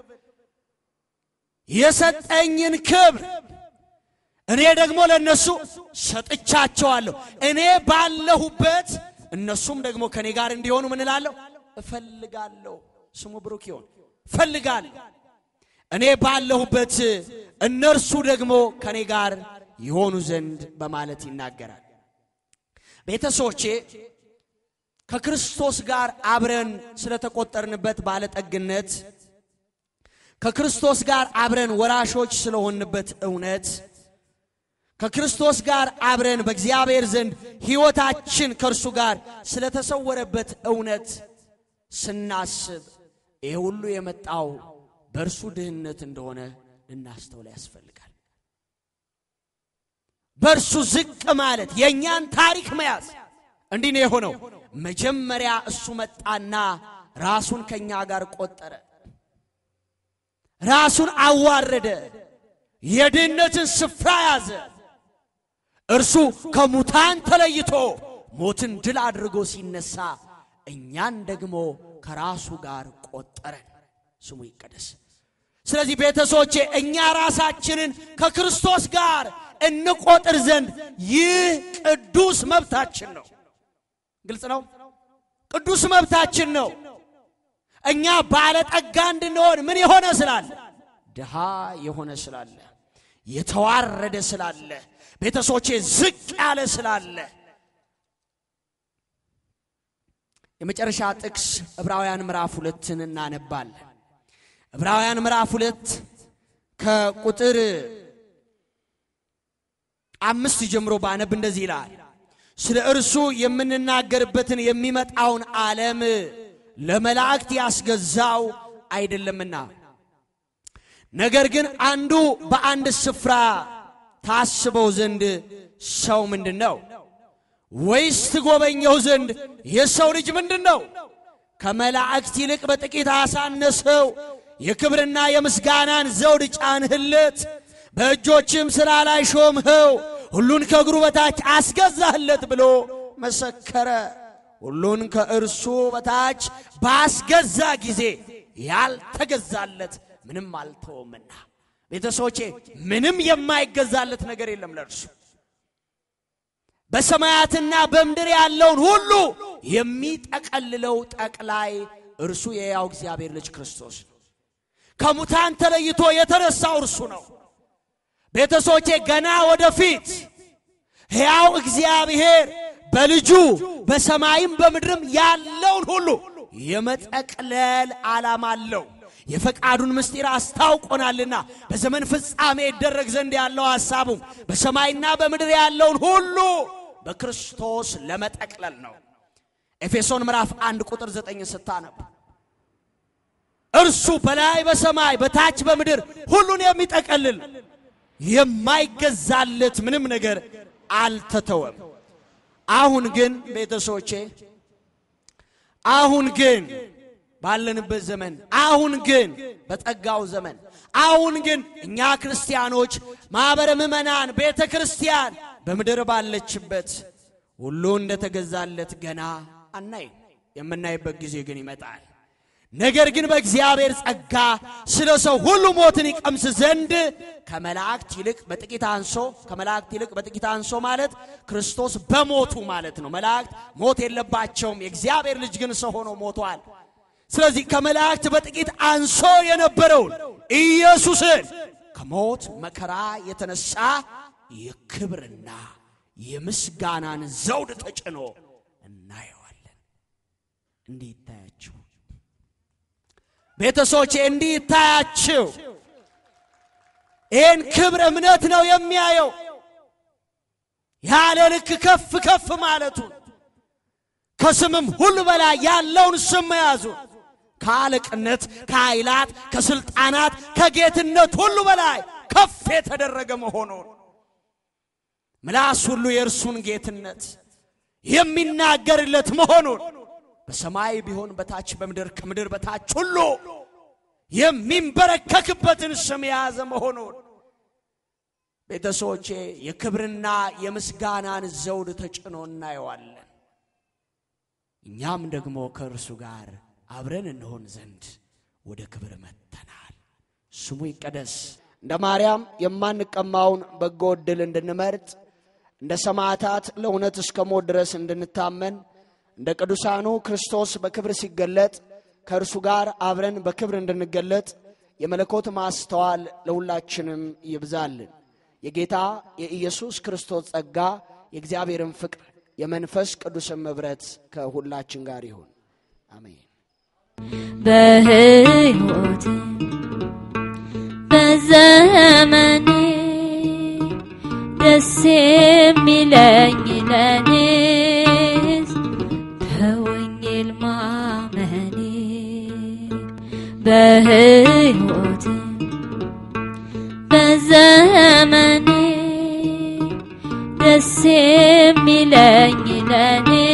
Speaker 2: የሰጠኝን ክብር እኔ ደግሞ ለእነሱ ሰጥቻቸዋለሁ። እኔ ባለሁበት እነሱም ደግሞ ከእኔ ጋር እንዲሆኑ ምን እላለሁ? እፈልጋለሁ። ስሙ ብሩክ ይሁን። እፈልጋለሁ እኔ ባለሁበት እነርሱ ደግሞ ከእኔ ጋር ይሆኑ ዘንድ በማለት ይናገራል። ቤተሰቦቼ ከክርስቶስ ጋር አብረን ስለተቆጠርንበት ባለጠግነት ከክርስቶስ ጋር አብረን ወራሾች ስለሆንበት እውነት ከክርስቶስ ጋር አብረን በእግዚአብሔር ዘንድ ሕይወታችን ከእርሱ ጋር ስለተሰወረበት እውነት ስናስብ ይህ ሁሉ የመጣው በእርሱ ድህነት እንደሆነ ልናስተውል ያስፈልጋል። በእርሱ ዝቅ ማለት የእኛን ታሪክ መያዝ እንዲህ ነው የሆነው። መጀመሪያ እሱ መጣና ራሱን ከእኛ ጋር ቆጠረ። ራሱን አዋረደ። የድህነትን ስፍራ ያዘ። እርሱ ከሙታን ተለይቶ ሞትን ድል አድርጎ ሲነሳ እኛን ደግሞ ከራሱ ጋር ቆጠረን። ስሙ ይቀደስ። ስለዚህ ቤተሰቦቼ እኛ ራሳችንን ከክርስቶስ ጋር እንቆጥር ዘንድ ይህ ቅዱስ መብታችን ነው። ግልጽ ነው። ቅዱስ መብታችን ነው። እኛ ባለጠጋ እንድንሆን ምን የሆነ ስላለ ድሃ የሆነ ስላለ የተዋረደ ስላለ ቤተሰቦቼ ዝቅ ያለ ስላለ የመጨረሻ ጥቅስ ዕብራውያን ምዕራፍ ሁለትን እናነባለን። ዕብራውያን ምዕራፍ ሁለት ከቁጥር አምስት ጀምሮ ባነብ እንደዚህ ይላል። ስለ እርሱ የምንናገርበትን የሚመጣውን ዓለም ለመላእክት ያስገዛው አይደለምና፣ ነገር ግን አንዱ በአንድ ስፍራ ታስበው ዘንድ ሰው ምንድን ነው? ወይስ ትጎበኘው ዘንድ የሰው ልጅ ምንድን ነው? ከመላእክት ይልቅ በጥቂት አሳነሰው። የክብርና የምስጋናን ዘውድ ጫንህለት፣ በእጆችም ሥራ ላይ ሾምኸው፣ ሁሉን ከእግሩ በታች አስገዛህለት ብሎ መሰከረ። ሁሉን ከእርሱ በታች ባስገዛ ጊዜ ያልተገዛለት ምንም አልተወምና። ቤተሰቦቼ ምንም የማይገዛለት ነገር የለም ለእርሱ በሰማያትና በምድር ያለውን ሁሉ የሚጠቀልለው ጠቅላይ እርሱ የያው እግዚአብሔር ልጅ ክርስቶስ ነው። ከሙታን ተለይቶ የተነሳው እርሱ ነው። ቤተሰቦቼ ገና ወደፊት ሕያው እግዚአብሔር በልጁ በሰማይም በምድርም ያለውን ሁሉ የመጠቅለል ዓላማ አለው። የፈቃዱን ምስጢር አስታውቆናልና በዘመን ፍጻሜ ይደረግ ዘንድ ያለው ሐሳቡ በሰማይና በምድር ያለውን ሁሉ በክርስቶስ ለመጠቅለል ነው። ኤፌሶን ምዕራፍ አንድ ቁጥር ዘጠኝ ስታነብ እርሱ በላይ በሰማይ በታች በምድር ሁሉን የሚጠቀልል የማይገዛለት ምንም ነገር አልተተወም። አሁን ግን ቤተሰቦቼ አሁን ግን ባለንበት ዘመን አሁን ግን በጸጋው ዘመን አሁን ግን እኛ ክርስቲያኖች ማኅበረ ምዕመናን ቤተ ክርስቲያን በምድር ባለችበት ሁሉ እንደተገዛለት ገና አናይ። የምናይበት ጊዜ ግን ይመጣል። ነገር ግን በእግዚአብሔር ጸጋ ስለ ሰው ሁሉ ሞትን ይቀምስ ዘንድ ከመላእክት ይልቅ በጥቂት አንሶ ከመላእክት ይልቅ በጥቂት አንሶ ማለት ክርስቶስ በሞቱ ማለት ነው። መላእክት ሞት የለባቸውም። የእግዚአብሔር ልጅ ግን ሰው ሆኖ ሞቷል። ስለዚህ ከመላእክት በጥቂት አንሶ የነበረውን ኢየሱስን ከሞት መከራ የተነሳ የክብርና የምስጋናን ዘውድ ተጭኖ እናየዋለን። እንዲህ ይታያችሁ ቤተሰቦቼ፣ እንዲህ ይታያችሁ። ይህን ክብር እምነት ነው የሚያየው ያለ ልክ ከፍ ከፍ ማለቱን ከስምም ሁሉ በላይ ያለውን ስም መያዙ ከአለቅነት፣ ከኃይላት፣ ከስልጣናት፣ ከጌትነት ሁሉ በላይ ከፍ የተደረገ መሆኑን ምላስ ሁሉ የእርሱን ጌትነት የሚናገርለት መሆኑን በሰማይ ቢሆን በታች በምድር ከምድር በታች ሁሉ የሚንበረከክበትን ስም የያዘ መሆኑን ቤተሰቦቼ የክብርና የምስጋናን ዘውድ ተጭኖ እናየዋለን። እኛም ደግሞ ከእርሱ ጋር አብረን እንሆን ዘንድ ወደ ክብር መጥተናል። ስሙ ይቀደስ። እንደ ማርያም የማንቀማውን በጎ ዕድል እንድንመርጥ እንደ ሰማዕታት ለእውነት እስከ ሞት ድረስ እንድንታመን እንደ ቅዱሳኑ ክርስቶስ በክብር ሲገለጥ ከእርሱ ጋር አብረን በክብር እንድንገለጥ የመለኮት ማስተዋል ለሁላችንም ይብዛልን። የጌታ የኢየሱስ ክርስቶስ ጸጋ የእግዚአብሔርን ፍቅር የመንፈስ ቅዱስን ኅብረት ከሁላችን ጋር ይሁን። አሜን።
Speaker 1: በሕይወት በዘመኔ ደስ የሚለኝ ለኔስ በወንጌል ማመኔ በሕይወት በዘመኔ ደስ የሚለኝ ለኔ